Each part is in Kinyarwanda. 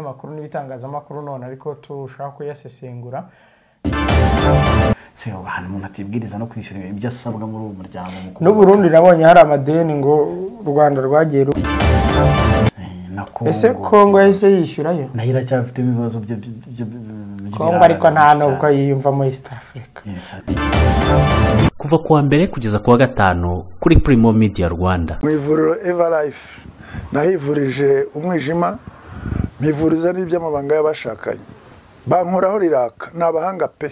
makuru n'ibitangazamakuru none ariko turushaho kuyasesengura se ubu ahantu umuntu atibwiriza no kwishyura ibyo asabwa muri uwo muryango mukuru n'uburundi nabonye hari amadeni ngo u rwanda rwagiye ru- Eh, na ese kongo yahise yishyurayo nayo iracyafite ibibazo byo byo- byo- byo- kongo ariko nta by'ibirara nubwo yiyumvamo east africa Yes. kuva ku wa mbere kugeza ku wa gatanu kuri Primo Media Rwanda mu ivuriro evarayifu nahivurije umwijima mpivuriza n'iby'amabanga y'abashakanye bankoraho riraka ni abahanga pe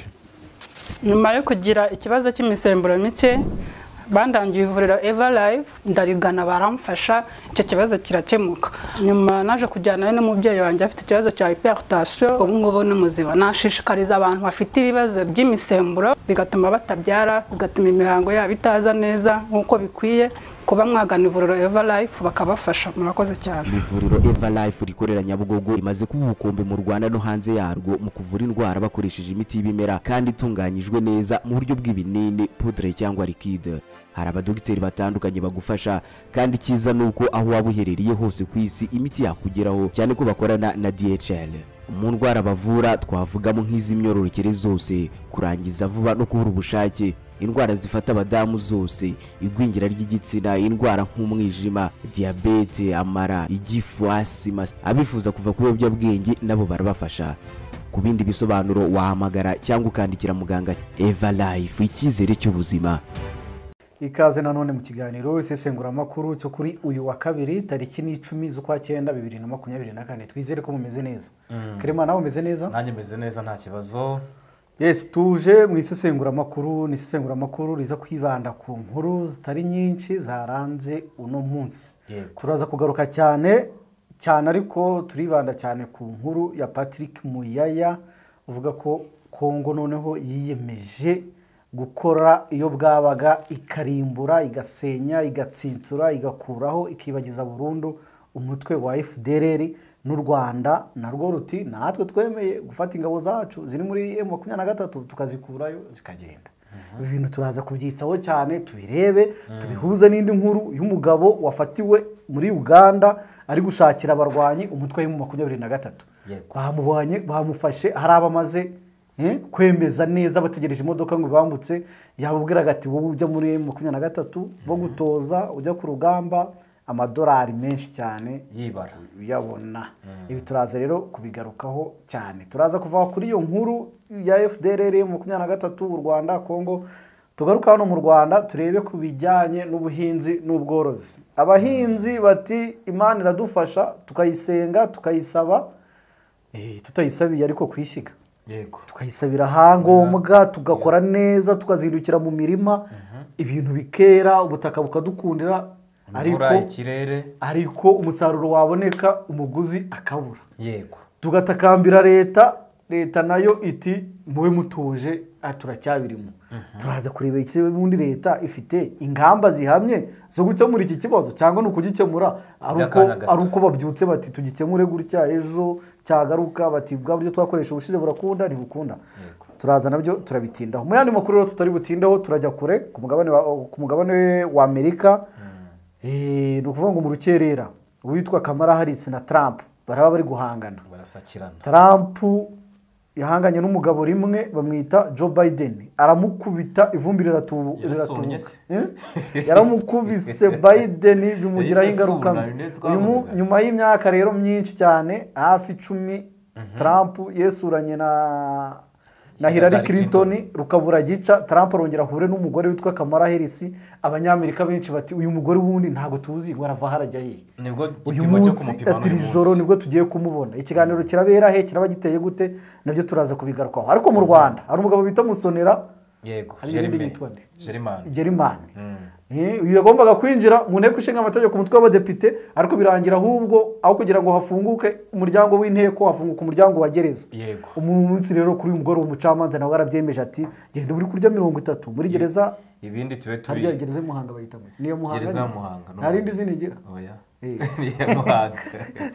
nyuma yo kugira ikibazo cy'imisemburo mike bandangiye ivuriro eva live ndarigana baramfasha icyo kibazo kirakemuka nyuma naje kujyana n'umubyeyi wanjye afite ikibazo cya hypertension ubu ngubu ni muzima nashishikariza abantu bafite ibibazo by'imisemburo bigatuma batabyara bigatuma imihango yabo itaza neza nk'uko bikwiye kuba mwagana ivuriro eva live bakabafasha murakoze cyane Ni ivuriro eva life rikorera nyabugogo rimaze kuba ubukombe mu rwanda no hanze yarwo mu kuvura indwara bakoresheje imiti y'ibimera kandi itunganyijwe neza mu buryo bw'ibinini pudre cyangwa likide hari abadogiteri batandukanye bagufasha kandi icyiza ni uko aho waba uherereye hose ku isi imiti yakugeraho cyane ko bakorana na dhl mu ndwara bavura twavugamo nk'iz'imyororokere zose kurangiza vuba no kubura ubushake indwara zifata abadamu zose igwingira ry'igitsina indwara nk'umwijima diyabete amara igifu asima abifuza kuva ku biyobyabwenge nabo barabafasha ku bindi bisobanuro wahamagara cyangwa ukandikira muganga eva life icyizere cy'ubuzima ikaze nanone mu kiganiro isesenguramakuru cyo kuri uyu wa kabiri tariki n'icumi z'ukwa cyenda bibiri na makumyabiri na kane twizere ko mumeze neza kerema nawe umeze neza nanjye meze neza nta kibazo yes tuje mu isesenguramakuru ni isesenguramakuru riza kwibanda ku nkuru zitari nyinshi zaranze uno munsi Yego. turaza kugaruka cyane cyane ariko turibanda cyane ku nkuru ya patrick muyaya uvuga ko kongo noneho yiyemeje gukora iyo bwabaga ikarimbura igasenya igatsinsura igakuraho ikibagiza burundu umutwe wa fdr n'u rwanda narwo ruti natwe twemeye gufata ingabo zacu ziri muri m makumyabiri na gatatu tukazikurayo zikagenda ibi bintu turaza kubyitaho cyane tubirebe tubihuze n'indi nkuru y'umugabo wafatiwe muri uganda ari gushakira abarwanyi umutwe w'M makumyabiri na gatatu Yego. bamubonye bamufashe hari abamaze eh, kwemeza neza bategereje imodoka ngo bambutse yababwiraga ati wowe ujya muri M makumyabiri na gatatu bagutoza ujya ku rugamba amadolari menshi cyane yibara uyabona ibi turaza rero kubigarukaho cyane turaza kuva kuri iyo nkuru ya fdrr makumyabiri na gatatu u rwanda kongo tugaruka hano mu rwanda turebe ku bijyanye n'ubuhinzi n'ubworozi abahinzi bati imana iradufasha tukayisenga tukayisaba Eh, tutayisabiye ariko kuyishyiga yego tukayisabira ahangombwa tugakora neza tukazindukira mu mirima ibintu bikera ubutaka bukadukundira imvura ariko ikirere ariko umusaruro waboneka umuguzi akaburara yego tugatakambira leta leta nayo iti mube mutuje ah, turacyabirimo turaza kureba icyo ubundi leta ifite ingamba zihamye zo gukemura iki kibazo cyangwa ni ukugikemura ari uko- By'akanya gato. ari uko babyutse bati tugikemure gutya ejo cyagaruka bati bwa buryo twakoresha ubushize burakunda ntibukunda turaza nabyo turabitindaho mu yandi makuru rero tutari butindaho turajya kure ku mugabane wa- ku mugabane wa amerika Eh, ni ukuvuga ngo mu rukerera uwitwa kamara harisi na trump baraba bari guhangana barasakirana trump yahanganye n'umugabo rimwe bamwita joe biden aramukubita ivumbi riratu- Yarasumbye riratubuka se. Eh? yaramukubise biden bimugiraho Yahise asumba, ingaruka mbi. ni byo Uyu mu- twavugaga. nyuma y'imyaka rero myinshi cyane hafi icumi trump yesuranye na na Hillary Hillary Clinton Clinton. rukabura gica Trump arongera ahure n'umugore witwa Kamala Harris abanyamerika benshi bati uyu mugore wundi ntabwo tuzi ngo arava harajya hehe nibwo uyu igipimo cyo munsi kumupima ati iri joro nibwo tugiye kumubona ikiganiro kirabera he kiraba giteye gute nabyo turaza kubigarukaho ariko mu rwanda hari umugabo bita musonera yego hari Jeremy. iyindi yitwa nde? Jeremani gerimani Eh, uyu yagombaga kwinjira mu nteko ishinga amategeko umutwe w'abadepite ariko birangira ahubwo aho kugira ngo hafunguke umuryango w'inteko hafunguka umuryango wa gereza Yego. umunsi rero kuri uyu mugore w'umucamanza nawe yarabyemeje ati genda uri kurya mirongo itatu muri gereza ibindi tube harya turi gereza ya muhanga bayita ngo niyo muhanga gereza ya nyine? muhanga no nta mu- rindi zina igira oya Eh. Ni iya muhanga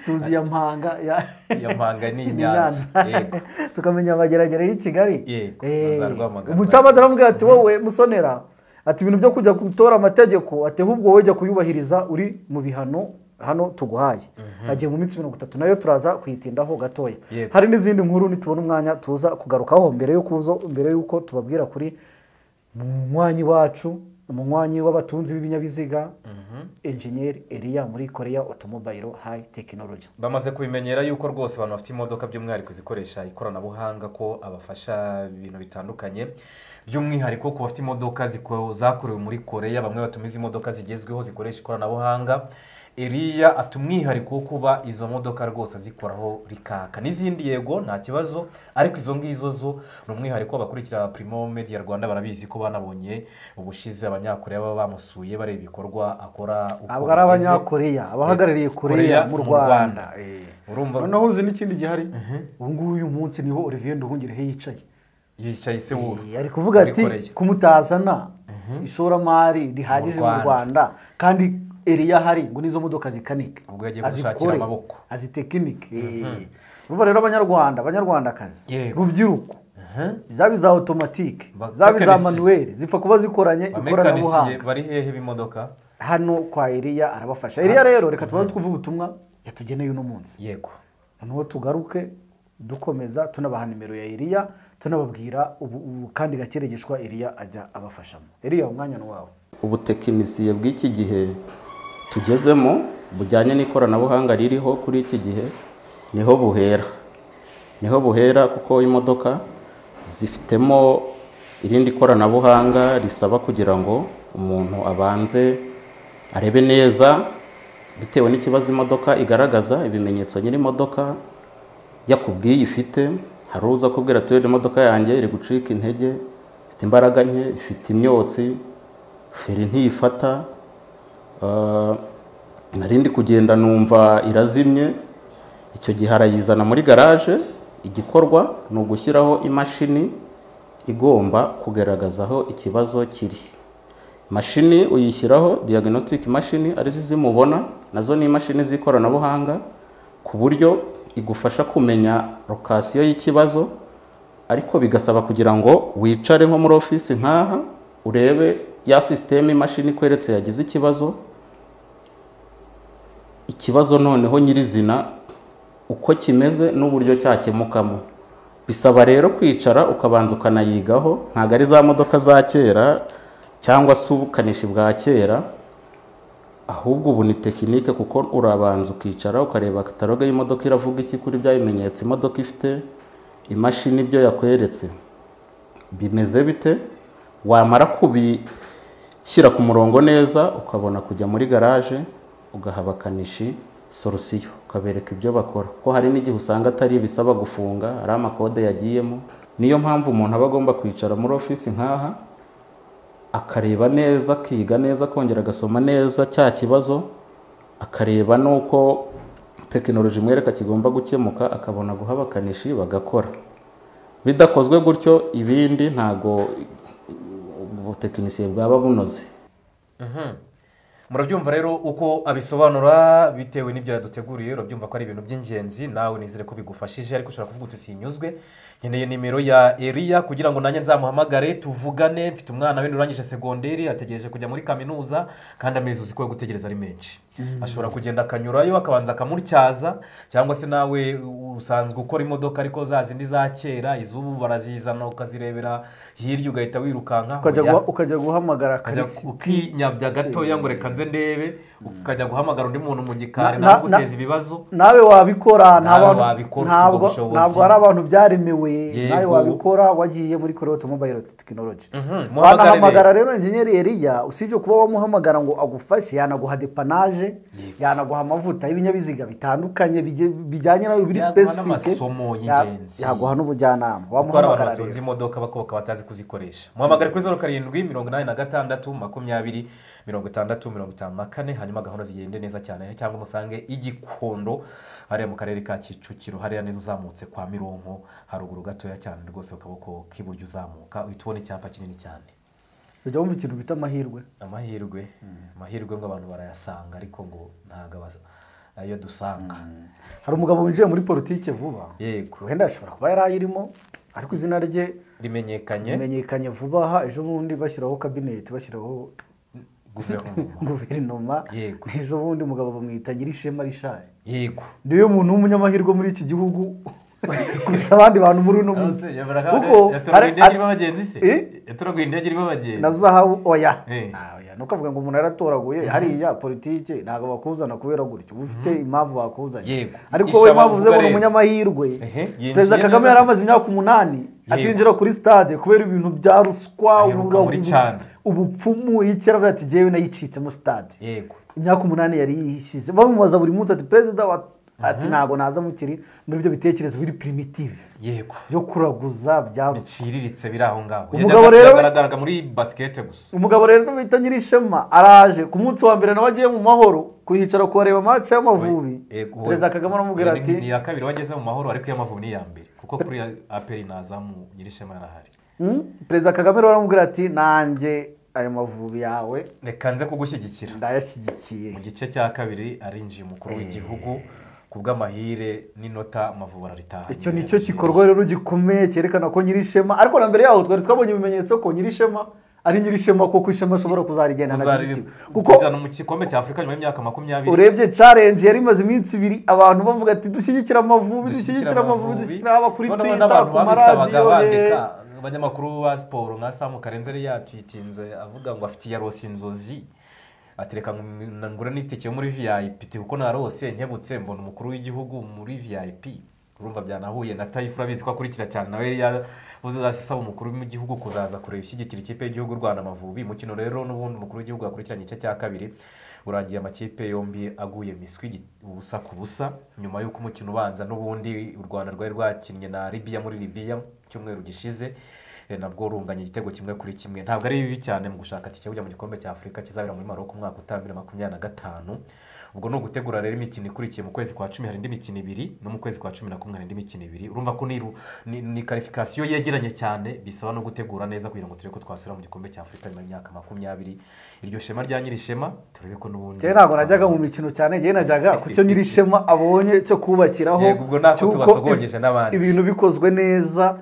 tuzi ya mpanga ya Iya mpanga ni Ni Nyanza. Nyanza. Yego. tukamenya abageragere y'i kigali Yego, Eh, na za Rwamagana. umucamanza aramubwira ati wowe musonera ati ibintu byo kujya gutora amategeko ati ahubwo wowe jya kuyubahiriza uri mu bihano hano tuguhaye hagiye mu minsi mirongo itatu nayo turaza kuyitindaho gatoya Yego. hari n'izindi nkuru nitubona umwanya tuza kugarukaho mbere yo kuzo mbere y'uko tubabwira kuri munywanyi wacu umunywanyi w'abatunzi b'ibinyabiziga engineer Elia muri Korea Automobile High Technology bamaze kubimenyera yuko rwose abantu bafite imodoka by'umwihariko zikoresha ikoranabuhanga ko abafasha ibintu bitandukanye by'umwihariko ku bafite imodoka ziko- zakorewe muri koreya bamwe batumiza imodoka zigezweho zikoresha ikoranabuhanga eriya afite umwihariko wo kuba izo modoka rwose azikoraho rikaka n'izindi yego nta kibazo ariko izo ngizo zo ni umwihariko abakurikira primo media rwanda barabizi ko banabonye ubushize abanyakoreya baba bamusuye bareba ibikorwa akora uko abo ari bimeze. abanyakoreya abahagarariye Korea koreya mu rwanda eh. urumva noneho uzi n'ikindi gihari ubu ngubu uyu munsi niho Olivier Nduhungirehe yicaye yicaye se wuru Eh, ari kuvuga ati kumutazana ishoramari rihagije Mu mu Rwanda. rwanda kandi eriya hari ngo n'izo modoka zikanike Ubwo yagiye gushakira azikore, amaboko. azitekinike Eh. urumva rero abanyarwanda abanyarwandakazi Yego. rubyiruko zaba iza otomatike Ba- zaba iza mekanisiye. manuweli zipfa kuba zikoranye amekanisiye ikoranabuhanga bari hehe b'imodoka hano kwa Eliya arabafasha Eliya rero reka tuba twumve ubutumwa yatugeneye uno munsi yego noneho tugaruke dukomeza tunabaha nimero ya Eliya tunababwira ubu- ubu kandi gakeregeshwa Eliya ajya abafashamo Eliya umwanya ni wawe ubutekinisiye bw'iki gihe tugezemo bujyanye n'ikoranabuhanga ririho kuri iki gihe niho buhera niho buhera kuko imodoka zifitemo irindi koranabuhanga risaba kugira ngo umuntu abanze arebe neza bitewe n'ikibazo imodoka igaragaza ibimenyetso nyiri imodoka yakubwiye ifite hari uza kubwira ati "Rero imodoka yanjye iri gucika intege ifite imbaraga nke ifite imyotsi feri ntiyifata Ah, nari ndi kugenda numva irazimye icyo gihe arayizana muri garaje igikorwa ni ugushyiraho imashini igomba kugaragaza aho ikibazo kiri imashini uyishyiraho diagnostic mashini arizo zimubona nazo ni imashini z'ikoranabuhanga ku buryo igufasha kumenya lokasiyo y'ikibazo ariko bigasaba kugira ngo wicare nko muri ofisi nk'aha urebe ya sisiteme imashini ikweretse yagize ikibazo ikibazo noneho nyirizina uko kimeze n'uburyo cyakemukamo bisaba rero kwicara ukabanza ukanayigaho ntabwo ari za modoka za kera cyangwa se ubukanishi bwa kera ahubwo ubu ni tekinike kuko urabanza ukicara ukareba kataloge y'imodoka iravuga iki kuri bya bimenyetso imodoka ifite imashini ibyo yakweretse bimeze bite wamara kubishyira ku murongo neza ukabona kujya muri garaje ugaha abakanishi solusiyo ukabereka ibyo bakora ko hari n'igihe usanga atari ibisaba gufunga hari amakode yagiyemo niyo mpamvu umuntu aba agomba kwicara muri ofisi nk'aha akareba neza akiga neza akongera agasoma neza cya kibazo akareba n'uko tekinoloji imwereka kigomba gukemuka akabona guha abakanishi bagakora bidakozwe gutyo ibindi ntago ubutekinisiye bwaba bunoze murabyumva rero uko abisobanura bitewe n'ibyo yaduteguriye urabyumva ko ari ibintu by'ingenzi nawe nizere ko bigufashije ariko ushobora kuvuga uti sinyuzwe nkeneye nimero ya eriya kugira ngo nanjye nzamuhamagare tuvugane mfite umwana wenda urangije segonderi ategereje kujya muri kaminuza kandi amezi uzi ko yo gutegereza ari menshi ashobora kugenda akanyurayo akabanza akamutyaza cyangwa se nawe usanzwe ukora imodoka ariko za zindi za kera iz'ubu barazizana ukazirebera hirya ugahita wirukanka ukajya Oya. guha- ukajya guhamagara Ukajya karisi ukinyabya gatoya ngo reka nze ndebe ukajya guhamagara undi muntu mu gikari Na- na- nawe uteza ibibazo nawe wabikora nta Nawe bantu- wabikora, ufite ntabwo ubwo bushobozi. ntabwo ari abantu byaremewe Yego. nawe wabikora wagiye muri koreya otomobile tekinoloji Mhm, muhamagare wanahamagara rero enjeniyeri Eliya usibye kuba wamuhamagara ngo agufashe yanaguha depanaje yanaguha amavuta y'ibinyabiziga bitandukanye bije- bijyanye nayo biri Yaguha specific n'amasomo y'ingenzi. yaguha n'ubujyanama kuko hari abantu wamuhamagara batunze rero imodoka bakoboka batazi kuzikoresha muhamagare kuri zeru karindwi mirongo inani na gatandatu makumyabiri mirongo itandatu mirongo itanu na kane hanyuma gahunda zigende neza cyane cyangwa umusange igikondo hariya mu karere ka kicukiro hariya neza uzamutse kwa mironko haruguru gatoya cyane rwose ku kaboko k'iburyo uzamuka uhita ubona icyapa kinini cyane ujya wumva ikintu bita amahirwe amahirwe amahirwe ngo abantu barayasanga ariko ngo ntabwo abas- ayo dusanga hari umugabo winjiye muri politike vuba yego wenda ashobora kuba yari ayirimo ariko izina rye rimenyekanye rimenyekanye vuba aha ejo bundi bashyiraho kabineti bashyiraho guverinoma guverinoma Yego. ejo bundi umugabo bamwita nyirishema rishari yego niwe muntu w'umunyamahirwe muri iki gihugu kurusha abandi bantu muri uno munsi kuko yaturaguye ari- indege ari- irimo abagenzi se Eh? yaturaguye indege irimo na abagenzi zahabu oya Eh. Ah, oya. ni ukuvuga ngo umuntu yaratoraguye hariya politiki ntabwo bakuzana kubera gutyo uba ufite impamvu bakuzanye Yego. ariko Isha wowe impamvu uvuze ngo ni bavuga rero. umunyamahirwe Ehe, yinjiye perezida kagame neza yari se. amaze imyaka umunani atinjira kuri stade kubera ibintu bya ruswa Aheruka ubura- muri Cana. ubupfumu y'icyera avuga ati jyewe nayicitsemo stade yego imyaka umunani yari yishyize bamubaza buri munsi ati perezida wa ati ntabwo naza mukiri muri ibyo bitekerezo biri primitive yego byo kuraguza byarushye biciriritse biri aho ngaho Umugabo Yajyaga- rero we- yagaragaraga muri basikete gusa umugabo rero bita nyirishema araje ku munsi wa mbere nawe agiye mu mahoro kuhicara kuhareba match y'amavubi Yego. perezida kagame aramubwira Ni- ni ati iya kabiri wageze mu mahoro ariko iy'amavubi ni iya mbere kuko kuri aperi nazamu nyirishema yarahari "Hmm?" perezida kagame rero aramubwira ati nanjye ayo mavubi yawe reka nze kugushyigikira ndayashyigikiye mu gice cya kabiri arinjiye umukuru w'igihugu ku bw'amahire n'inota amavubi araritaha icyo ni cyo gikorwa rero gikomeye cyerekana ko nyirishema ariko na mbere yaho twari twabonye ibimenyetso ko nyirishema ari nyirishema kuko ishema ashobora kuzarigenda kuzajya nashyigikiwe kuko mu gikombe cya afurika nyuma y'imyaka makumyabiri urebye challenge yari imaze iminsi ibiri abantu bavuga ati dushyigikira amavubi dushyigikira amavubi dushyigikira aba kuri Noneho twita n'abantu ku babisabaga maradiyo ye bandika abanyamakuru ba siporo nka samu karenzeri yatwitinze avuga ngo afite yarose inzozi ati reka ngo- ngure n'itike yo muri vip kuko narose nkebutse mbona umukuru w'igihugu muri vip urumva byanahuye na tayifu urabizi ko akurikira cyane nawe yari yabuze asaba umukuru w'igihugu kuzaza kureba ishyigikira ikipe y'igihugu y'u rwanda amavubi umukino rero n'ubundi umukuru w'igihugu yakurikiranye igice cya kabiri urangiye amakipe yombi aguye miswi gi- ubusa ku busa nyuma y'uko umukino ubanza n'ubundi u rwanda rwari rwakinnye na libiya muri libiya mu cyumweru gishize eh, nabwo runganya igitego kimwe kuri kimwe ntabwo ari bibi cyane mu gushaka tike kujya mu gikombe cya afurika kizabera muri maroko umwaka utaha bibiri na makumyabiri na gatanu ubwo ni ugutegura rero imikino ikurikiye mu kwezi kwa cumi hari indi mikino ibiri no mu kwezi kwa cumi na kumwe hari indi mikino ibiri urumva ko ni, ru- ni, ni karifikasiyo yegeranye cyane bisaba no gutegura neza kugira ngo turebe ko twasubira mu gikombe cya afurika nyuma y'imyaka makumyabiri iryo shema rya nyirishema turebe ko n'ubundi njyewe ntabwo najyaga mu mikino cyane njyewe najyaga ku cyo nyirishema abonye cyo kubakiraho Yego, ubwo natwe cy'uko tubasogongeze n'abandi. ibintu bikozwe neza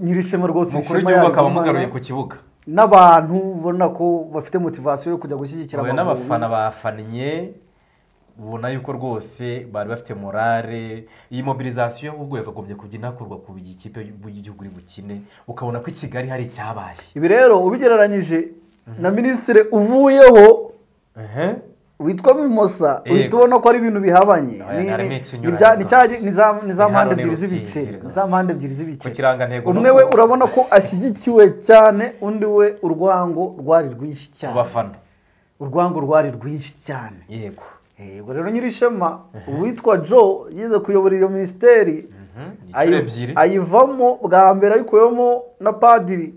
nyirishema rwose umukuru ishema w'igihugu akaba yarigumana. amugaruye ku kibuga n'abantu ubona ko bafite motivasiyo yo kujya gushyigikira Huye amavubi n'abafana bafannye ubona yuko rwose bari bafite morale iyi mobilizasiyo ahubwo yakagombye kujya inakorwa ku ikipe y'igihugu iri bukine ukabona ko i kigali hari icyabaye ibi rero ubigereranyije na minisitiri uvuyeho witwa mimosa Yego. uhita ubona ko ari ibintu bihabanye Oya, Ni- harimo ni- ikinyuranyo ni bya- ni cya- rwose. ni za- ni za Ni mpande hano ni ebyiri Rusizi z'ibice rwose. ni za mpande ebyiri z'ibice Ku kirangantego umwe n'uko- we urabona ko ashyigikiwe cyane undi we urwango rwari rwinshi ku cyane bafana urwango rwari rwinshi cyane yego yego rero nyirishema uwitwa joe yize kuyobora iyo minisiteri inshuro ayi- ebyiri. ayivamo bwa mbere ayikuyemo na padiri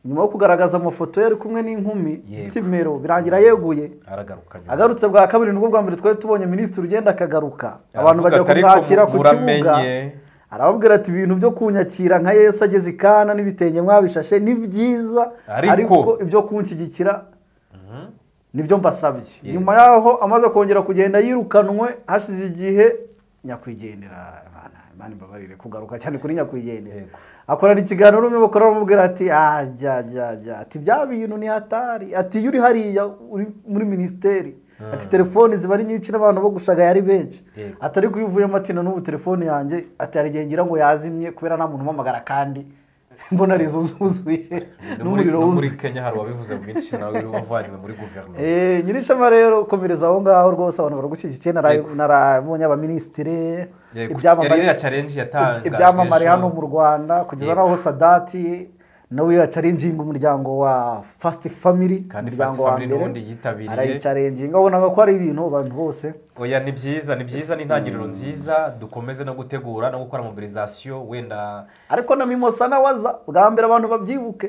nyuma yo kugaragaza amafoto ye ari kumwe n'inkumi Yego. z'ikimero birangira yeguye aragaruka nyuma. agarutse bwa kabiri nibwo bwa mbere twari tubonye minisitiri ugenda akagaruka abantu Aravuga bajya ati, "Ariko kumwakira ku kibuga muramenye." arababwira ati ibintu byo kunyakira nka yesu ageze i kana n'ibitenge mwabishashe ni byiza Ariko- ariko ibyo kunshyigikira nibyo mbasabye nyuma yaho amaze kongera kugenda yirukanwe hashize igihe nyakwigendera Imana Imana imbabarire kugaruka cyane kuri nyakwigendera Yego. akorana ikiganiro n'umwe bakora bamubwira ati ajya ajya ajya ati bya bintu ni hatari ati iyo uri hariya uri muri minisiteri ati telefoni ziba ari nyinshi n'abantu bo gushagaya ari benshi Yego. ati ariko iyo uvuyemo ati na n'ubu telefone yanjye ati hari igihe ngira ngo yazimye kubera nta muntu umpamagara kandi mbona ari inzu zuzuye No muri- n'umuriro no muri wuzuye kenya hari uwabivuze mu minsi ishize nawe wari wavanywe muri guverinoma Eh, nyirishema rero komereza aho ngaho rwose abantu baragushyigikiye nara- narabonye abaminisitire Yego, ibyamamare- yari iriya challenge yatangajwe ibyamamare ejo. hano mu rwanda kugeza Yego. n'aho sadati nawe yacarenjinga umuryango wa fasiti famiri Kandi Fast Family n'ubundi yitabiriye. arayicarenjinga wabonaga ko ari ibintu abantu bose oya ni byiza ni byiza ni intangiriro nziza dukomeze no gutegura no gukora mobilizasiyo wenda ariko na mimosa nawe aza bwa mbere abantu babyibuke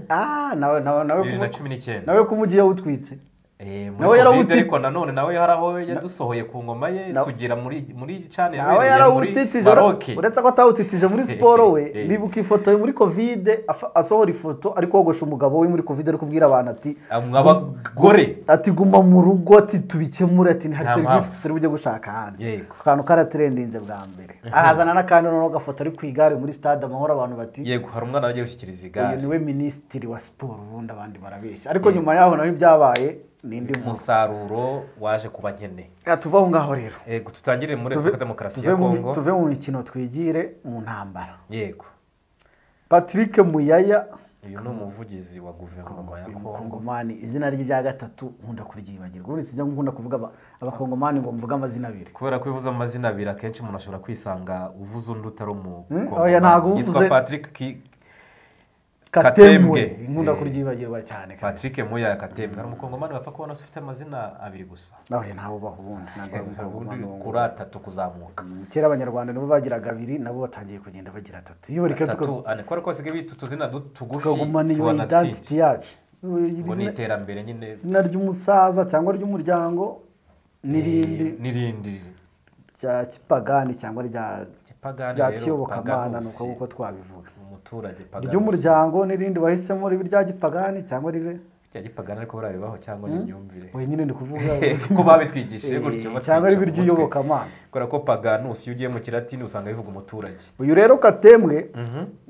Ah, nawe nawe nawe bibiri na kumu- cumi n'icyenda nawe kumugiye utwitse Eh, muri Nawe covid yarawuti- ariko nanone nawe hari aho yadusohoye ku ngoma ye Na- sugira muri muri cane nawe yabereye muri yarawutitije Maroc. uretse ko atawutitije muri siporo we Eh, eh. ndibuka ifoto ye muri kovide afa- asohora ifoto ariko wogosha umugabo we muri kovide ari kubwira abantu ati Amwe abagore ati guma mu rugo ati tubikemure ati hari Nta serivisi mpamvu. tutari bujye gushaka ahandi Yego. Ako kantu karatrendinze bwa mbere ahazana n'akandi noneho gafoto ari ku igare muri stade amahoro abantu bati yego hari umwana wagiye gushyikiriza uyu igare niwe minisitiri wa siporo ubundi abandi barabeshya ariko nyuma yaho naho ibyabaye n'indi nkuru umusaruro waje kuba nkene Reka tuve aho ngaho rero yego tutangire Tuve- muri repubulika demokarasi tuve ya mu mi- kongo tuve mu mikino twigire mu ntambara yego patrick muyaya uyu ni umuvugizi wa guverinoma ya uyu kongo mukongomani izina rye rya gatatu nkunda kuryibagirwa uretse ibyo nkunda kuvuga aba- abakongomani ngo mvuge amazina abiri kubera ko uvuze amazina abiri akenshi umuntu ashobora kwisanga uvuze undi utari Hmm? umukongo Oya, ntabwo uvuze- yitwa patrick Ki- Katembwe. katembwe nkunda kuryibagirwa cyane kabisa. patrick muya katembwe hari umukongomani wapfa kubona se ufite amazina abiri gusa nawe ntawe ubaho ubundi ntabwo ari umukongomani ubundi uwo kuri atatu kuzamuka kera abanyarwanda nibo bagiraga abiri nabo batangiye kugenda bagira atatu iyo reka atatu ane kubera ko basigaye bita utuzina du- tugufi tukagumana iyo tubana identity twinshi yacu Iri ngo ni zina- iterambere nyine izina ry'umusaza cyangwa ry'umuryango n'irindi Eh, n'irindi rya kipagani cyangwa rya Kipagani rya rero, kiyobokamana ni Paganusi. uko nguko twabivuga umuturage pagani iry'umuryango n'irindi wahisemo ribe irya gipagani cyangwa ribe rya gipagani ariko bararibaho cyangwa ni imyumvire we nyine ndi kuvuga kuko babitwigishije gutyo Eh, batwigisha cyangwa ribe mu mutwe. iry'iyobokamana kubera ko paganus iyo ugiye mu kiratini usanga bivuga umuturage uyu rero katembwe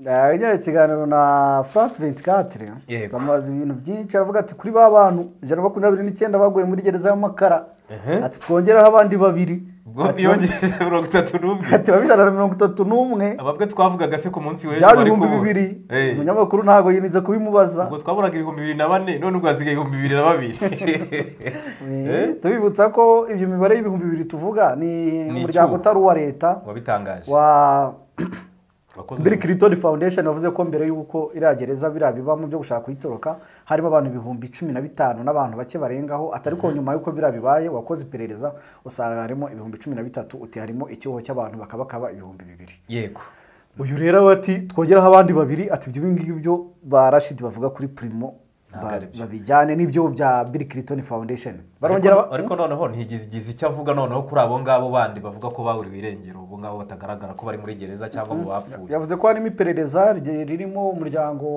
yajyanye ikiganiro na france 24 Yego. bamubaza ibintu byinshi aravuga ati kuri ba bantu ijana na makumyabiri n'icyenda baguye muri gereza y'amakara ati twongeraho abandi babiri Ati, yongeje mirongo itatu n'umwe ati babe ijana na mirongo itatu n'umwe ababwe twavugaga se ku munsi w'ejo bya bari bihumbi kubura. bibiri Eh, umunyamakuru ntabwo yinize kubimubaza ubwo twaburaga ibihumbi bibiri na bane none ubwo hasigaye ibihumbi bibiri na babiri Eh, tubibutsa ko ibyo mibare y'ibihumbi bibiri tuvuga ni Ni umuryango icyuho. utari uwa leta wabitangaje wa Wakoze Bill Clinton Foundation yavuze ko mbere y'uko iriya gereza biriya bibamo byo gushaka kuyitoroka harimo abantu ibihumbi cumi na bitanu n'abantu bake barengaho atari ko nyuma y'uko biriya bibaye wakoze iperereza usanga harimo ibihumbi cumi na bitatu uti harimo icyuho cy'abantu bakabakaba ibihumbi bibiri yego uyu rero we ati twongeraho abandi babiri ati ibyo ngibyo byo ba rashidi bavuga kuri primo Ntabwo ba- ari byo. babijyane n'ibyo bya Bill Clinton Foundation barongera ariko ariko noneho ntigize icyo avuga noneho kuri abo ngabo bandi bavuga ko baburiwe irengero ubu ngabo batagaragara ko bari muri gereza cyangwa mu bapfuye yavuze ko harimo iperereza rye- ririmo umuryango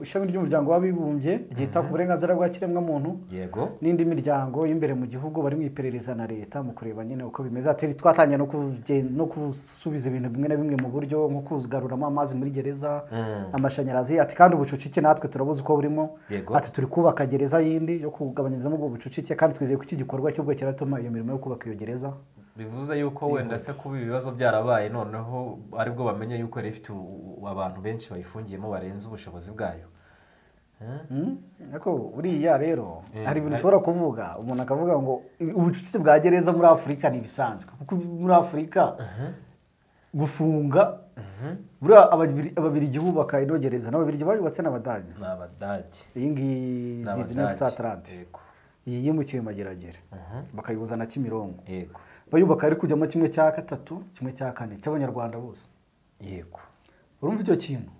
ishami ry'umuryango w'abibumbye ryita ku burenganzira bwa kiremwamuntu yego n'indi miryango y'imbere mu gihugu bari mu iperereza na leta mu kureba nyine uko bimeze ati twatangiye no kugen- no gusubiza ibintu bimwe na bimwe mu buryo nko kugaruramo amazi muri gereza Mm. amashanyarazi ati kandi ubucucike natwe turabuzi uko burimo Yego. ati turi kubaka gereza yindi yo kugabanyirizamo ubwo bucucike kandi twizeye ko iki gikorwa cyo kiratuma iyo mirimo yo kubaka iyo gereza bivuze yuko wenda se kuba ibi bibazo byarabaye noneho aribwo bamenya yuko yari ifite u- u- abantu benshi bayifungiyemo barenze ubushobozi bwayo Mm, ariko buriya rero hari ibintu ushobora kuvuga umuntu akavuga ngo ubucucike bwa gereza muri afurika ntibisanzwe kuko muri afurika gufunga buriya Ababiri- ababirigi bubaka ino gereza n'ababirigi bayubatse n'abadage ni abadage iyi ngiyi Ni dizineri Abadage. satarante Yego. iyi yimukiwe mageragere bakayihuza na kimironko yego bayubaka ari kujyamo kimwe cya gatatu kimwe cya kane cy'abanyarwanda bose yego urumva icyo kintu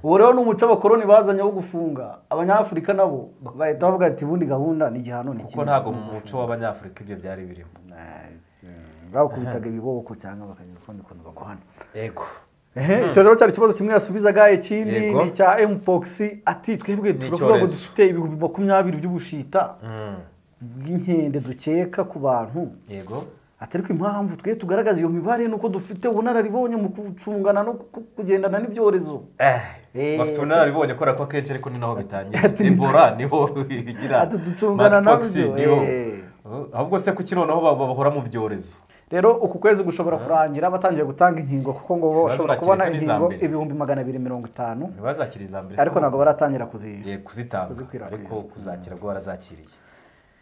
ubu rero ni umuco abakoroni bazanye wo gufunga abanyafurika nabo bahita bavuga ati ubundi gahunda ni igihano ni kuko ntabwo mu muco w'abanyafurika ibyo byari birimo bakubitaga ibiboko cyangwa bakagira ukundi kuntu bakuhana yego Ehe, icyo rero cyari ikibazo kimwe yasubizaga ikindi Yego. ni icya mpox ati twebwe Ni turavuga ngo icyorezo. dufite ibihumbi makumyabiri by'ubushita Mm. bw'inkende dukeka ku bantu yego atari ko impamvu twe tugaragaza iyo mibare nuko dufite ubunararibonye mu gucungana no ku- ku- kugendana n'ibyorezo Eh, Eh, bafite ubunararibonye kubera ko akenshi ariko ni naho bitangira Ati- ati- debora niho igira Ati ducungana Monkeypox nabyo, niho eh. Uh, ahubwo se kuki noneho ba- bahora mu byorezo rero uku kwezi gushobora kurangira batangiye gutanga inkingo kuko ngo bo Ziba bashobora zurakiri, kubona se n'iza inkingo mbere. ibihumbi magana abiri mirongo itanu ntibazakira iza mbere se ariko ntabwo baratangira kuzi Eh, kuzitanga Kuzikwirakwiza. ariko kuzakira bwo barazakiriye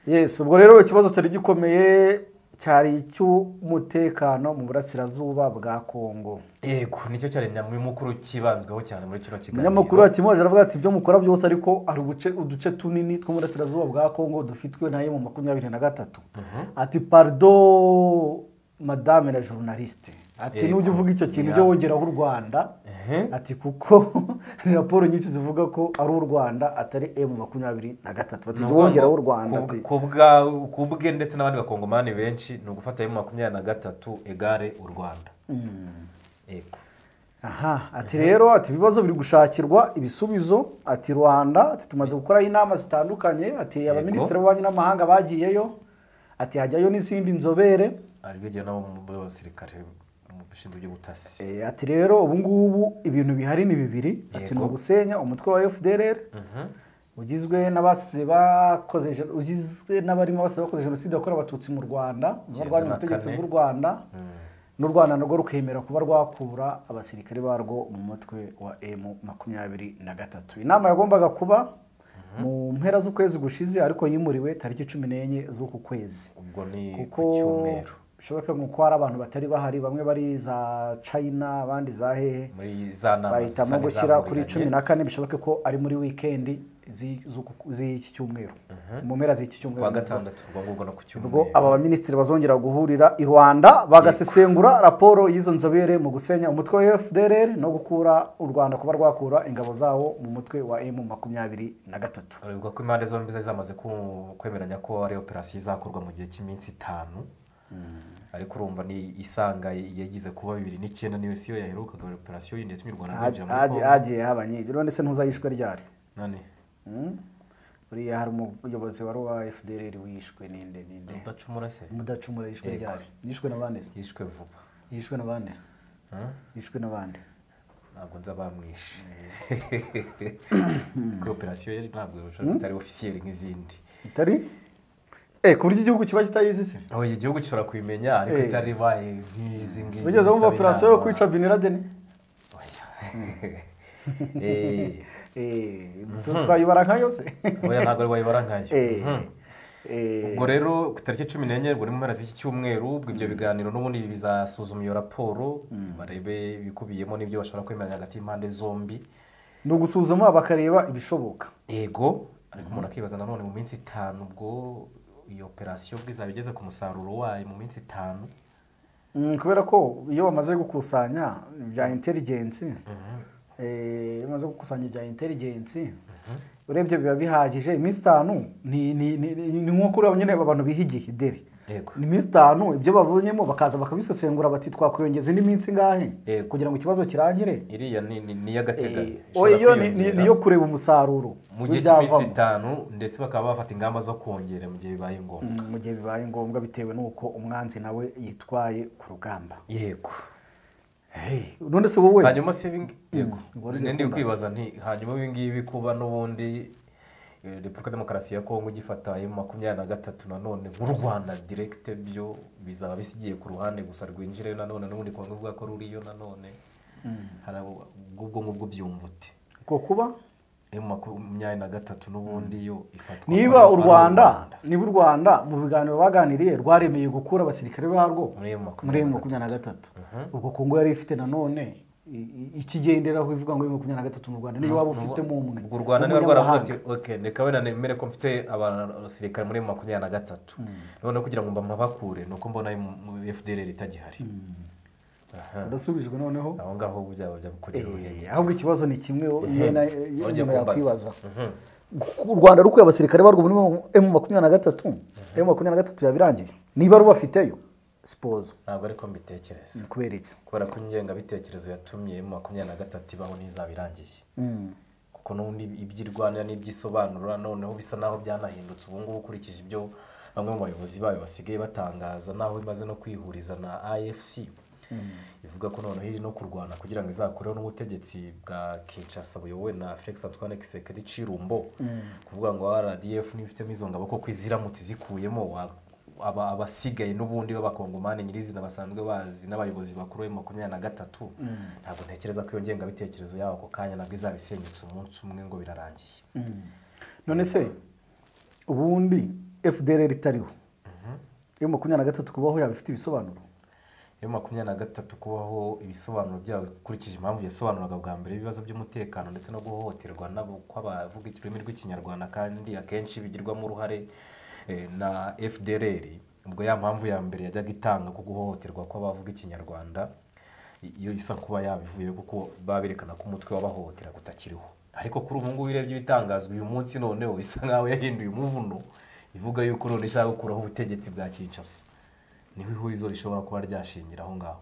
yes ubwo rero ikibazo cyari gikomeye cyari icy'umutekano mu burasirazuba bwa kongo yego nicyo cyari nyamukuru kibanzweho cyane muri kino kiganiro umunyamakuru wakimoje aravuga ati ibyo mukora byose ariko hari ubuce uduce tunini tw'uburasirazuba bwa kongo dufitwe nayo mu makumyabiri na gatatu ati pardo madame la journaliste ati Yego. nujya uvuga icyo kintu ujye Yeah. wongeraho u rwanda ati kuko ni raporo nyinshi zivuga ko ari u rwanda atari emu makumyabiri na gatatu ati jya Ni ukuvuga ngo wongeraho u rwanda ku- ati ku bwa- ku bwe ndetse n'abandi bakongomani benshi ni ugufata emu makumyabiri na gatatu egare u rwanda yego aha ati rero ati ibibazo biri gushakirwa ibisubizo ati rwanda ati tumaze gukoraho inama zitandukanye ati abaminisitiri b'ububanyi n'amahanga bagiyeyo ati hajyayo n'izindi nzobere aribyo igihe nabo mu basirikare mu bishinzwe by'ubutasi Eh, ati rero ubu ngubu ibintu bihari ni bibiri ati ni Yego. ugusenya umutwe wa fdr ugizwe n'abasize bakoze gen- ugizwe n'abarimo abasize bakoze jenoside yakorewe abatutsi mu rwanda barwanya na ubutegetsi kane. bw'u rwanda n'u rwanda narwo rukemera kuba rwakura abasirikare barwo mu mutwe wa emu makumyabiri na gatatu inama yagombaga kuba mu mpera z'ukwezi gushize ariko yimuriwe tariki cumi n'enye z'uku kwezi ubwo ni ku kuko cyumweru bishoboka nk'uko hari abantu batari bahari bamwe bari za china abandi za hehe muri za nama bahitamo zari gushyira kuri zahuriranye. cumi na kane bishoboke ko ari muri wikendi zi- z'uku- z'iki cyumweru mu mpera z'iki cyumweru kuwa gatandatu ubwo ngubwo no ku cyumweru ubwo aba baminisitiri bazongera guhurira i rwanda bagasesengura raporo y'izo nzobere mu gusenya umutwe wa fdr no gukura u rwanda kuba rwakura ingabo zawo mu mutwe wa m makumyabiri na gatatu Bivugwa ko impande zombi zari zamaze ku- kwemeranya ko ari operasiyo izakorwa mu gihe cy'iminsi itanu ariko urumva ni isanga yagize kuba bibiri n'icyenda niyo siyo yaherukaga ari operasiyo yindi yatumye u Rwanda rwinjira muri Hagiye- Congo hagiye haba nyinshi rero ndetse ntuzayishwe ryari none Mm. buriya hari umuyobozi wari uwa fdr wishwe ninde ninde udacumura se mudacumura yishwe Yego. ryari yishwe na bande yishwe vuba yishwe na bande Huh? yishwe na bande ntabwo nza bamwishe kuri operasiyo yari ntabwo itari ofisiyeri nk'izindi itari eh ku buryo igihugu kiba kitayizi se aho igihugu gishobora kubimenya ariko Eh. itari ibaye nk'izi ngizi wigeze wumva zisaba operasiyo yo inama. kwica bin laden Oya. Eh. Eh, twayibara nkayo se oya ntabwo ari wayibara nkayo Eh, Mhm. eh, ubwo rero ku itariki cumi n'enye ubwo ni mu mpera z'iki cyumweru ubwo ibyo biganiro n'ubundi bizasuzuma iyo raporo barebe ibikubiyemo n'ibyo bashobora kwemeranya hagati y'impande zombi ni ugusuzuma bakareba ibishoboka ego ariko umuntu akibaza nanone mu minsi itanu ubwo iyo operasiyo ubwo izaba igeze ku musaruro wayo mu minsi itanu Mm, kubera ko iyo bamaze gukusanya bya intelligence eh, iyo bamaze gukusanya ibya intelligence urebye biba bihagije iminsi itanu ni ni- ni- ni- ni nko kuri abo nyine abantu biha igihe deri Yego. ni iminsi itanu ibyo babonyemo bakaza bakabisesengura bati twakwiyongeza indi minsi ingahe Yego. kugira ngo ikibazo kirangire iriya ni ni- ni iy'agateganyo Eh, Ishobora iyo ni- ni- kwiyongera niyo kureba umusaruro mu gihe w'ibyavamo. cy'iminsi itanu ndetse bakaba bafata ingamba zo kongera mu gihe bibaye ngombwa Mm, mu gihe bibaye ngombwa bitewe n'uko umwanzi nawe yitwaye ku rugamba yego hey, none se wowe hanyuma se ibingi- yego ngwara nindi irakumbaza. kwibaza nti hanyuma ibi ngibi kuba n'ubundi eh, repubulika demokarasi ya kongo igifata emu makumyabiri na gatatu nanone nk'u rwanda direkite byo bizaba bisigiye ku ruhande gusa rwinjire nanone n'ubundi kuba ngombwa ko ruriyo nanone hari abo- ubwo ngubwo byumva ute ko kuba emu makumyabiri na gatatu n'ubundi yo ifatwa niba ari- u ari rwanda niba u rwanda mu biganiro baganiriye rwaremeye gukura abasirikare barwo Muri M makumyabiri muri na emu makumyabiri na gatatu ubwo kongo yari ifite nanone i- i- ikigenderaho ivuga ngo emu makumyabiri na gatatu mu rwanda niyo waba ufitemo umwe ubwo u rwanda niba rwaravuze ati w'umunyamahanga. ok reka wenda nemere ko mfite abasirikare muri makumyabiri na gatatu noneho kugira ngo mbamabakure ni uko mbona fdr itagihari Aha. urasubijwe noneho aho ngaho ubu byaba byakurira Eh, uruhenge ahubwo ikibazo ni kimwe yena Wongeye umuntu yakwibaza kumbaza. u rwanda rukuye abasirikare barwo muri emu makumyabiri na gatatu emu makumyabiri na gatatu yabirangiye niba rubafiteyo sipozo ntabwo ariko mbitekereza ni kubera iki kubera ko ingengabitekerezo yatumye mu makumyabiri na gatatu ibaho n'izaba irangiye kuko n'ubundi ibyo irwanira n'ibyo isobanura noneho bisa n'aho byanahindutse ubu ngubu ukurikije ibyo bamwe mu bayobozi bayo basigaye batangaza n'aho imaze no kwihuriza na afc ivuga ko noneho iri no kurwana kugira ngo izakoreho n'ubutegetsi bwa kinshasa buyobowe na felix antoine kisekedi cirumbo kuvuga ngo rdf n'ibifitemo izo ngabo koko iziramutse zikuyemo wa- aba abasigaye n'ubundi b'abakongomani nyirizina basanzwe bazi n'abayobozi bakuru b'emu makumyabiri na gatatu ntabwo ntekereza ko iyo ngengabitekerezo yabo ako kanya nabwo izaba isenyutse umunsi umwe ngo birarangiye none se ubundi fdr itariho iyo makumyabiri na gatatu kubaho yaba ifite ibisobanuro iyo makumyabiri na gatatu kubaho ibisobanuro byabo ukurikije impamvu yasobanuraga bwa mbere ibibazo by'umutekano ndetse no guhohoterwa nabo kw'abavuga ururimi rw'ikinyarwanda kandi akenshi bigirwamo uruhare eh, na fdr ubwo ya mpamvu ya mbere yajyaga itanga ko guhohoterwa kw'abavuga ikinyarwanda iyo isa kuba yabivuye kuko baberekana ko umutwe w'abahohotera utakiriho ariko kuri ubu ngubu urebye ibitangazwa uyu munsi noneho isa nkaho yahinduye umuvuno ivuga yuko none ishaka gukuraho ubutegetsi bwa kinshasa niho ihurizo rishobora kuba ryashingira aho ngaho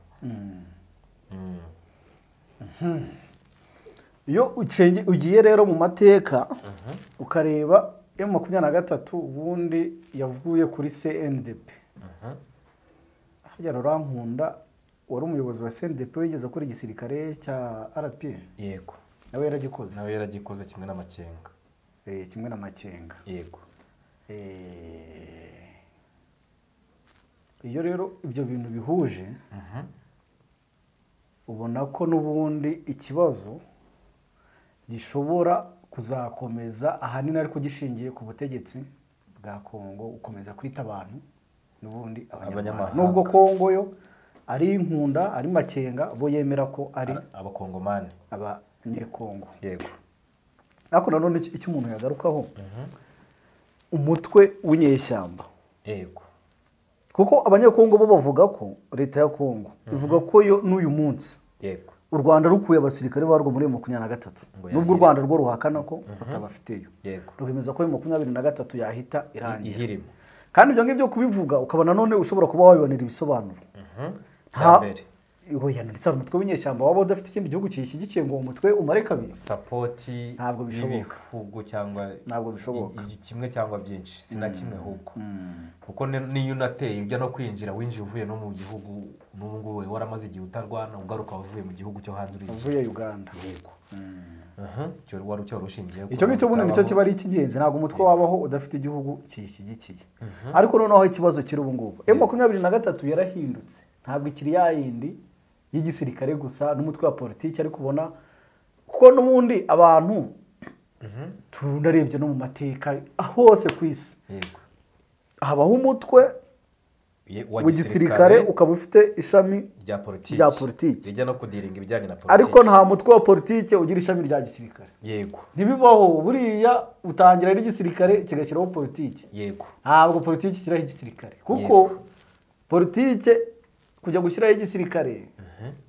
Mm. iyo ucenge- ugiye rero mu mateka ukareba emu makumyabiri na gatatu ubundi yavuye kuri cndp hajya rurankunda wari umuyobozi wa cndp wigeze akora igisirikare cya rpa yego nawe yaragikoze nawe yaragikoze kimwe n'amakenga Eh, eh, kimwe na makenga yego Eh, iyo rero ibyo bintu bihuje ubona ko n'ubundi ikibazo gishobora kuzakomeza ahanini ariko gishingiye ku butegetsi bwa kongo gukomeza kwita abantu n'ubundi abanyamahanga Abanyamahanga. nubwo kongo yo ari inkunda ari makenga bo yemera ko ari abakongomani abanyekongo yego ariko nanone icyo icyo umuntu yagarukaho umutwe w'inyeshyamba yego kuko abanyekongo bo bavuga ko leta ya kongo ivuga ko yo n'uyu munsi yego u rwanda rukuye abasirikare barwo muri makumyabiri na gatatu Ngo nubwo u yahire. rwanda rwo ruhakana ko batabafiteyo yego rwemeza ko iyo makumyabiri na gatatu yahita irangira ihirima kandi ibyo ngibyo kubivuga ukaba nanone ushobora kuba wabibonera ibisobanuro bya mbere yanditse umutwe w'inyeshyamba waba udafite ikindi gihugu kiyishyigikiye ngo uwo mutwe umare kabiri sapoti Ntabwo bishoboka. y'ibihugu cyangwa Ntabwo bishoboka. i- i- kimwe cyangwa byinshi si na kimwe ahubwo kuko ni- niyo unateye ujya no kwinjira winjiye uvuye no mu gihugu n'ubu ngubu wari waramaze igihe utarwana ugaruka wavuye mu gihugu cyo hanze uri uvuye uganda yego Aha, icyo wari cyo rushingiye icyo ngicyo ubundi nicyo kiba ari icy'ingenzi ntabwo umutwe wabaho udafite igihugu kiyishyigikiye ariko noneho ikibazo kiri ubu ngubu emu makumyabiri na gatatu yarahindutse ntabwo ikiri ya yindi y'igisirikare gusa n'umutwe wa politiki ariko ubona kuko n'ubundi abantu tunarebye no mu mateka hose ku isi yego habaho umutwe Ye- wa wa gisirikare ukaba ufite ishami rya politiki rya politiki. rijya no kudiringa ibijyanye na politiki ariko nta mutwe wa politiki ugira ishami rya gisirikare yego ntibibaho buriya utangira n'igisirikare kigashyiraho politiki yego ntabwo politiki ishyiraho igisirikare kuko Yego. politiki kujya gushyiraho igisirikare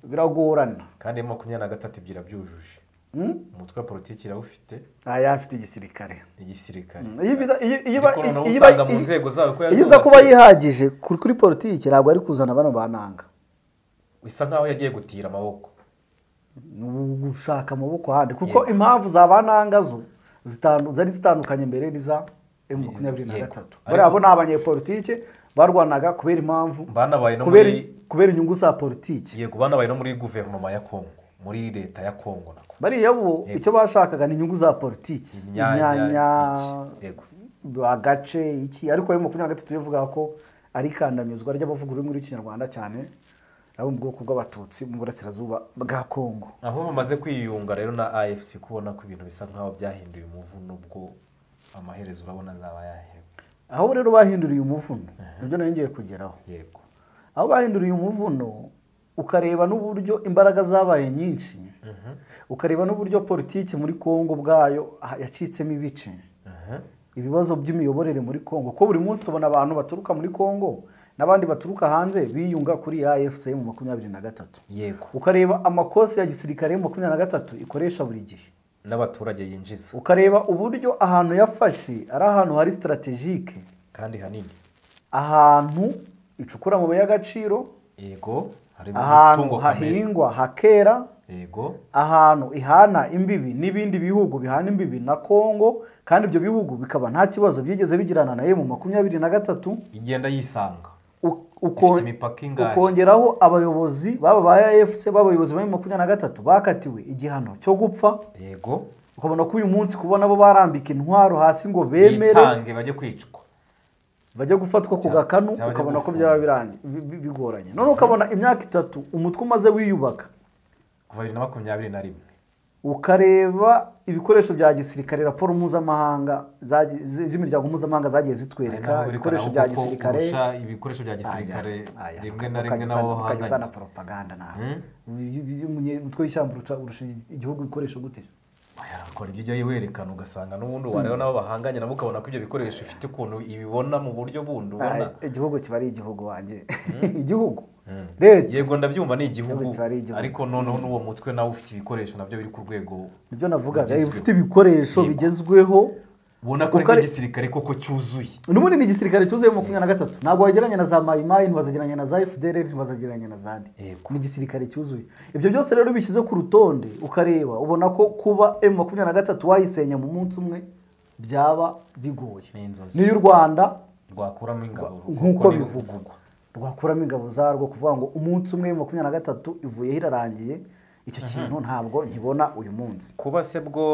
biragorana kandi emu makumyabiri na gatatu ibyo irabyujuje Hmm? umutwe wa politiki irawufite nta yafite igisirikare igisirikare Iyo iba- iyo- iyo iba- ariko noneho iyo iba- usanga mu nzego zayo ko iyo iza kuba yazubatse. yihagije kuri kuri politiki ntabwo ari kuzana bano bananga bisa nkaho yagiye gutira amaboko ni ugushaka amaboko ahandi kuko impamvu za bananga zo zitandu- zari zitandukanye mbere n'iza emu makumyabiri na Yego. gatatu bariya bo Ariko- ni abanyepolitike barwanaga kubera impamvu Banabaye no kubera muri- kubera inyungu za politiki yego banabaye no muri guverinoma ya kongo muri leta ya kongo nako bariya bo Yego. icyo bashakaga ni inyungu za politiki Imyanya, imyanya iki, yego. agace iki ariko ayo makumyabiri na gatatu yavugaga ko ari ikandamizwa ry'abavuga ururimi rw'ikinyarwanda cyane abo mu bwoko bw'abatutsi mu burasirazuba bwa kongo aho bamaze kwiyunga rero na afc kubona ko ibintu bisa nkaho byahinduye umuvu nubwo amaherezo urabona azaba yahewe aho rero bahinduriye umuvuno nibyo nari ngiye kugeraho yego aho bahinduriye umuvuno ukareba n'uburyo imbaraga zabaye nyinshi ukareba n'uburyo politiki muri kongo ubwayo ha- yacitsemo ibice ibibazo by'imiyoborere muri kongo ko buri munsi tubona abantu baturuka muri kongo n'abandi baturuka hanze biyunga kuri afcm makumyabiri na gatatu yego ukareba amakosi ya gisirikare makumyabiri na gatatu ikoresha buri gihe n'abaturage yinjiza ukareba uburyo ahantu yafashe ari ahantu hari sitarategike kandi hanini ahantu icukura amabuye y'agaciro yego harimo ahantu umutungo kamere hahingwa hakera yego ahantu ihana imbibi n'ibindi bihugu bihana imbibi na kongo kandi ibyo bihugu bikaba nta kibazo byigeze bigirana na mu makumyabiri na gatatu igenda yisanga u- uko- Ifite imipaka ingahe? ukongeraho abayobozi baba ba efuse b'abayobozi ba makumyabiri na gatatu bakatiwe igihano cyo gupfa yego ukabona ko uyu munsi kubona bo barambika intwaro hasi ngo bemere bitange bajye kwicwa bajya gufatwa ku gakanu cyangwa bajya ukabona ko gufungwa. byaba birangi- bi- bi- bigoranye none ukabona imyaka itatu umutwe umaze wiyubaka kuva bibiri na makumyabiri na rimwe ukareba ibikoresho bya gisirikare raporo mpuzamahanga zagi- zi- z'imiryango mpuzamahanga zagiye zitwereka ibikoresho bya gisirikare ibikoresho bya gisirikare Aya, aya, rimwe na ukajya rimwe uzana- nabo ukajya uzana bahanganye poropaganda nawe Hmm? Uyu- uyu munye- umutwe w'ishyamba uruca- urusha igihugu ibikoresho gute Oya, akora ibyo ujya werekana ugasanga n'ubundi wareba nabo bahanganye nabo ukabona ko ibyo bikoresho ifite ukuntu ibibona mu buryo bundi ubona Aya, igihugu kiba ari igihugu wanjye igihugu Hmm. leta yego ndabyumva ni igihugu Igihugu kiba ari igihugu. ariko noneho n'uwo mutwe nawe ufite ibikoresho nabyo biri ku rwego nibyo navugaga Bigezweho. ifite ibikoresho Yego. bigezweho ubona ko ari Kuko ari- nk'igisirikare koko cyuzuye n'ubundi ni igisirikare cyuzuye makumyabiri na gatatu ntabwo wagereranya na za mayimayi ntibazagereranya na za fdr ntibazagereranya na zandi Yego. ni igisirikare cyuzuye ibyo byose rero bishyize ku rutonde ukareba ubona ko kuba emu makumyabiri na gatatu wayisenya mu munsi umwe byaba bigoye Ni inzozi. n'iy'u rwanda rwakuramo ingabo nk'uko ni- bivugwa rwakuramo ingabo zarwo kuvuga ngo umunsi umwe emu makumyabiri na gatatu ivuyeho irarangiye icyo kintu ntabwo nkibona uyu munsi kuba se bwo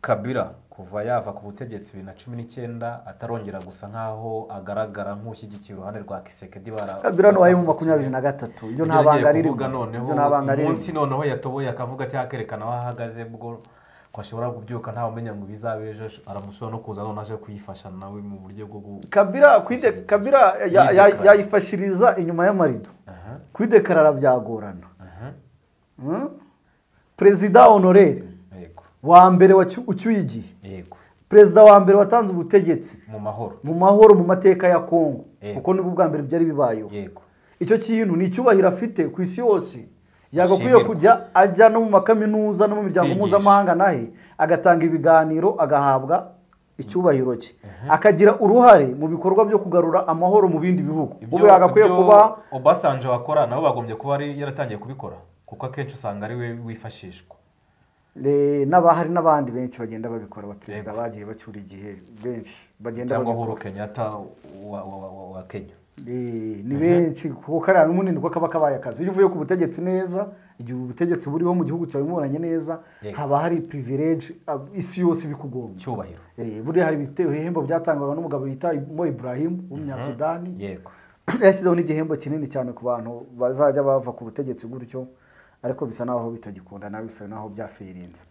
kabira ku kuva yava ku butegetsi bibiri na cumi n'icyenda atarongera gusa nk'aho agaragara nk'ushyigikiye uruhande rwa kisekedi bara biranubaye mu makumyabiri na gatatu ibyo nta banga ririmo kuvuga noneho ibyo nta banga ririmo umunsi noneho yatoboye akavuga cyangwa akerekana aho ahagaze bwo ko ashobora kubyuka ntawe umenya ngo ibizabe ejo aramushobora no kuza none aje kuyifasha nawe mu buryo bwo gu kabira kwide kabira ya- ya- yayifashiriza inyuma y'amarido Aha. kwidekarara byagorana Aha. Mm? perezida honorere yego wa mbere wacu- ucyuye igihe yego perezida wa mbere watanze ubutegetsi mu mahoro mu mahoro mu mateka ya kongo Yego. kuko nibwo bwa mbere byari bibayeho yego icyo kintu ni icyubahiro afite ku isi yose yagakwiye Ashimirwa. kujya ajya no mu makaminuza no mu miryango Kwigisha. mpuzamahanga nahe agatanga ibiganiro agahabwa icyubahiro cye akagira uruhare mu bikorwa byo kugarura amahoro mu bindi bihugu ubu yagakwiye ibyo kuba Obasanjo wakora nabo bagombye kuba ari yaratangiye kubikora kuko akenshi usanga ari we wifashishwa eh, n'aba- hari n'abandi benshi bagenda babikora abaperezida Yego. bagiye bacyura igihe benshi bagenda cyangwa babikora Uhuru Kenyatta wa, wa, wa, wa, wa Kenya Eh, ni benshi kuko kariya n'umunini kuko kaba kabaye akazi iyo uvuye ku butegetsi neza igihe ubutegetsi buriho mu gihugu cyawe muburanye neza Yego. haba hari privilege ab- isi yose ibikugombye cyubahiro Eh, buriya hari ibite- ibihembo byatangwaga n'umugabo bita Mo Ibrahim w'umunyasudani yego yashyizeho n'igihembo kinini cyane ku bantu bazajya bava ku butegetsi gutyo ariko bisa naho bitagikunda nabi bisa naho byafirinze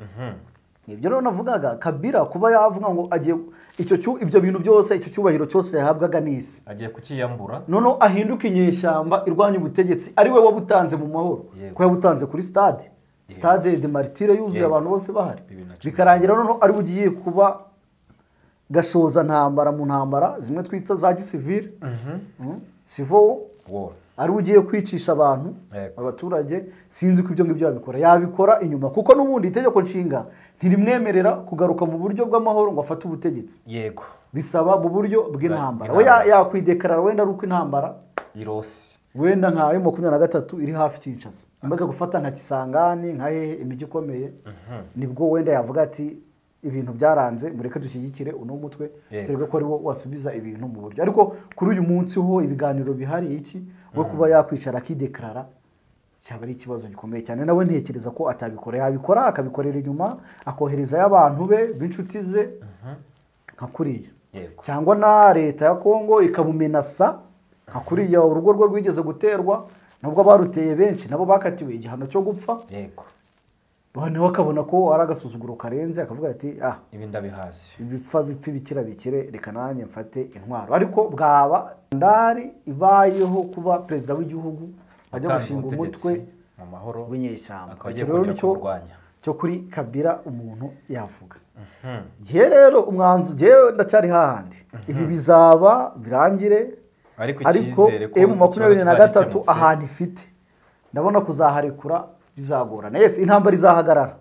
ibyo rero navugaga kabira kuba yavuga ngo agiye icyo cyu- ibyo bintu byose icyo cyubahiro cyose yahabwaga n'isi agiye kukiyambura noneho ahinduka inyeshyamba irwanya ubutegetsi ari we wabutanze mu mahoro Yego. ko yabutanze kuri stade stade de maritire yuzuye Yego. abantu bose bahari Bibiri na cumi bikarangira noneho ari bugiye kuba gashoza ntambara mu ntambara zimwe twita za gisivire Mm. sivo war ari ugiye kwicisha abantu Yego. abaturage sinzi ko ibyo ngibyo yabikora yabikora inyuma kuko n'ubundi itegeko nshinga ntirimwemerera kugaruka mu buryo bw'amahoro ngo afate ubutegetsi yego bisaba mu buryo bw'intambara we ya- Bw'intambara. yakwidekarara wenda ari uko intambara irosi wenda nka emu makumyabiri na gatatu iri hafi kinshasa imaze gufata nka kisangani nka hehe imijyi ikomeye nibwo wenda yavuga ati ibintu byaranze mureke dushyigikire uno mutwe Yego. turebe ko ari wo wasubiza ibintu mu buryo ariko kuri uyu munsi ho ibiganiro bihari iki we kuba yakwicara akidekarara cyaba ari ikibazo gikomeye cyane nawe ntekereza ko atabikora yabikora akabikorera inyuma akoherezayo abantu be b'inshuti ze nka kuriya yego cyangwa na leta ya kongo ikabumenasa nka kuriya urugo rwe rwigeze guterwa nubwo abaruteye benshi nabo bakatiwe igihano cyo gupfa yego noneho akabona ko ari agasuzuguro karenze akavuga ati ah ibi ndabihazi ibipfa bipfe bikira bikire reka nanjye mfate intwaro ariko bwaba ndari ibayeho kuba perezida w'igihugu ajya Atanze gushinga ubutegetsi umutwe mu mahoro w'inyeshyamba akaba Icyo agiye rero kongera nicyo kurwanya cyo kuri kabira umuntu yavuga ngewe rero umwanzu ngewe ndacyari hahandi ibi bizaba birangire ariko ariko icyizere ko emu ikibazo makumyabiri na kizaba gatatu gikemutse. ahantu ifite ndabona kuzaharekura bizagorana yesi intambara izahagarara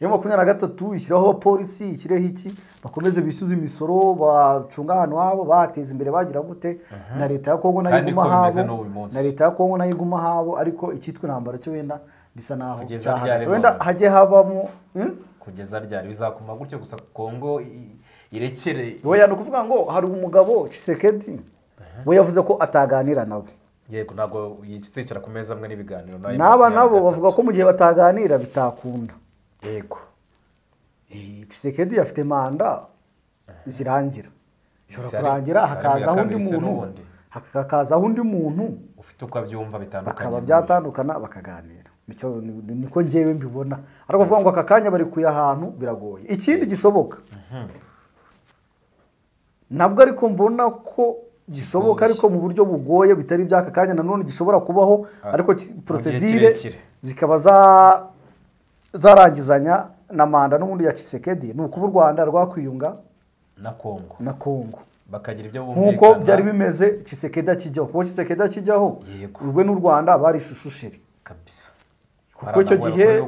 emu makumyabiri na gatatu ishyiraho abapolisi ishyireho iki bakomeze bishyuze imisoro bacunga ahantu habo bateza imbere bagira gute na leta ya kongo nayo Kandi iguma niko bimeze habo n'ubu munsi. na leta ya kongo nayo iguma habo ariko icyitwa intambara cyo wenda bisa naho Kugeza cyahagaze ryari wenda none? hajye habamo hmm? kugeza ryari bizakuma gutyo gusa kongo i- irekere oya ni ukuvuga ngo hari umugabo Tshisekedi we yavuze ko ataganira nabo yego ntabwo yicara ku meza amwe n'ibiganiro nayo n'aba makumyabiri nabo na bavuga ko mu gihe bataganira bitakunda gatatu. yego kisekedi afite manda zirangira Bisa ishobora ari- kurangira bisa hakazaho undi ari mu ya kabiri se muntu n'ubundi. hakazaho undi muntu ufite uko abyumva bitandukanye bakaba byatandukana bakaganira Nicyo- ni- ni- niko ngewe mbibona ariko kuvuga ngo aka kanya bari kuya ahantu biragoye ikindi gishoboka nabwo ariko mbona ko gishoboka ariko mu buryo bugoye bitari iby'aka kanya nanone gishobora kubaho Ah, ariko ki- mu gihe porosedire kirekire. zikaba za- zarangizanya na manda n'ubundi ya kisekedi ni ukuba u rwanda rwakwiyunga na kongo na kongo bakagira ibyo nk'uko bumvikana byari bimeze kisekedi akijyaho kuko kisekedi akijyaho Yego. urwe n'u rwanda bari ishishushiri kabisa kuko icyo gihe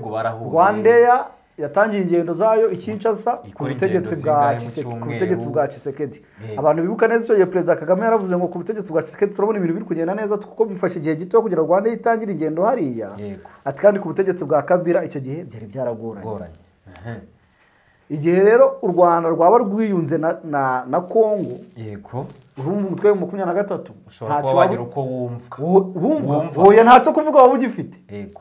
rwandeya yatangiye ingendo zayo i Kinshasa ku Ikora butegetsi ingendo bwa zingahe mu Tshisek- ku cyumweru? butegetsi bwa Tshisekedi Yego. abantu bibuka neza icyo gihe perezida Kagame yaravuze ngo ku butegetsi bwa Tshisekedi turabona ibintu biri kugenda neza kuko bifashe igihe gito kugira ngo Rwanda itangire ingendo hariya Yego. ati kandi ku butegetsi bwa Kabila icyo gihe byari byaragoranye goranye igihe rero u Rwanda rwaba rwiyunze na na, na Kongo yego urumva umutwe wa makumyabiri na gatatu ushobora ntacyo kuba waba- wagira uko wumva Wo- wumva Wumva. oya ntacyo kuvuga waba ugifite yego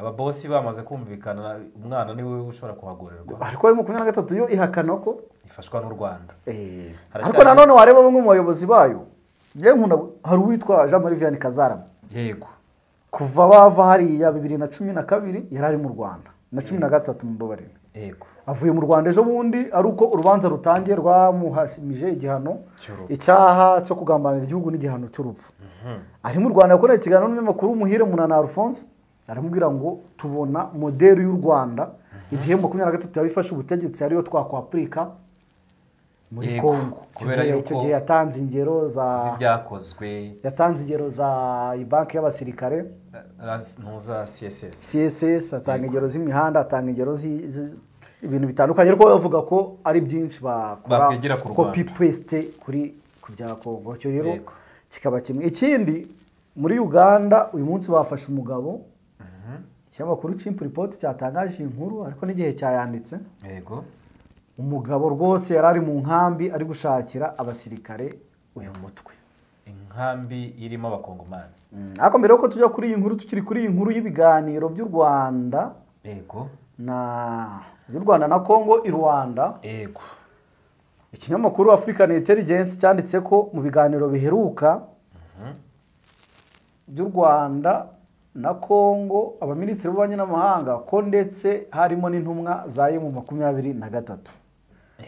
ababosi bamaze kumvikana umwana niwe ushobora kuhagorerwa ariko ayo makumyabiri na gatatu yo ihakana ko ifashwa n'u rwanda Eh, Haracyari- ariko nanone wareba bamwe mu bayobozi bayo yewe nkunda hari uwitwa jean marie vianney kazarama yego kuva bava hariya bibiri na cumi na kabiri yari ari mu rwanda na cumi na gatatu mubabarire yego avuye mu rwanda ejo bundi ari uko urubanza rutangiye rwamuhashimije igihano Cy'urupfu. icyaha cyo kugambanira igihugu n'igihano cy'urupfu ari mu rwanda yakoreye ikiganiro n'umunyamakuru w'umuhire munana alphonse aramubwira ngo tubona modeli y'u rwanda igihe makumyabiri na gatatu yaba ifashe ubutegetsi ariyo twakwapurika muri Yego, congo Icyo kubera gihe- yuko- icyo gihe yatanze ingero za z'ibyakozwe yatanze ingero za banki y'abasirikare ntuza css css atanga ingero z'imihanda atanga ingero zi- zi- ibintu bitandukanye ariko we avuga ko ari byinshi bakora Bakwigira ku Rwanda. copy paste kuri ku bya kongo icyo rero Yego. kikaba kimwe ikindi muri uganda uyu munsi bafashe umugabo ikinyamakuru chimp report cyatangaje iyi nkuru ariko n'igihe cyayanditse yego umugabo rwose yari ari mu nkambi ari gushakira abasirikare uyu mutwe inkambi irimo abakongomani Mm, ariko mbere yuko tujya kuri iyi nkuru tukiri kuri iyi nkuru y'ibiganiro by'u rwanda yego na y'u Rwanda na Congo i Rwanda yego ikinyamakuru African Intelligence cyanditse ko mu biganiro biheruka by'u Rwanda na Congo abaminisitiri b'ububanyi n'amahanga ko ndetse harimo n'intumwa za yemu makumyabiri na gatatu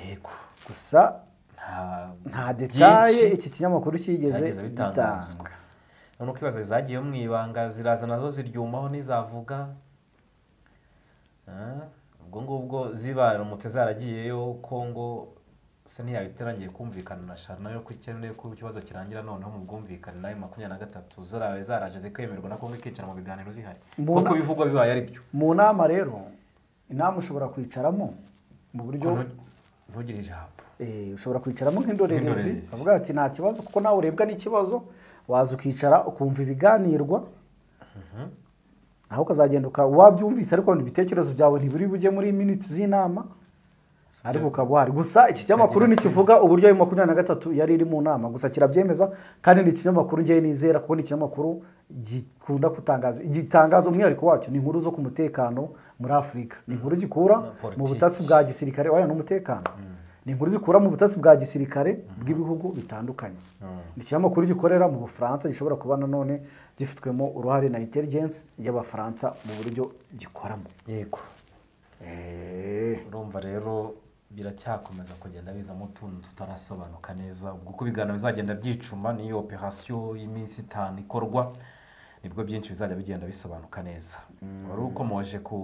yego gusa nta nta byinshi detaye iki kinyamakuru cyigeze byageze bitangazwa gitanga none ukibaza zagiye mu ibanga ziraza nazo ziryumaho ntizavuga Ah, ubwo ngubwo zibaramutse zaragiyeyo kongo se ntiyabe itarangiye kumvikana na shana yo ikeneye ko ikibazo kirangira noneho mu bwumvikane nawe makumyabiri na gatatu zarawe zaraje zikemerwa na kongo ikicara mu biganiro zihari Mbona- kuko bivugwa bibaye ari byo mu nama rero inama ushobora kwicaramo mu buryo Ntu- ntugire ijambo Eh, ushobora kwicaramo nk'indorerezi Nk'indorerezi. avuga ati nta kibazo kuko nawe urebwa n'ikibazo waza ukicara ukumva ibiganirwa nawe ukazagenda uka- wabyumvise ariko ibitekerezo byawe ntibiri bujye muri miniti z'inama ariko ukaba uhari gusa iki kinyamakuru Ntagira ntikivuga uburyo ayo makumyabiri na gatatu yari iri mu nama gusa kirabyemeza kandi ni ikinyamakuru ngewe nizera kuko ni ikinyamakuru gikunda gutangaza igitangaza umwihariko wacyo ni inkuru zo ku mutekano muri afurika ni inkuru gikura Na politiki. mu butasi bwa gisirikare waya n'umutekano ni inkuru zikura mu butasi bwa gisirikare bw'ibihugu bitandukanye ni ikinyamakuru gikorera mu bufaransa gishobora kuba nanone gifitwemo uruhare na intelligence y'abafaransa mu buryo gikoramo yego Eh. urumva rero biracyakomeza kugenda bizamo utuntu tutarasobanuka neza ubwo uko ibiganiro bizagenda byicuma n'iyo operasiyo y'iminsi itanu ikorwa nibwo byinshi bizajya bigenda bisobanuka neza wari ukomoje ku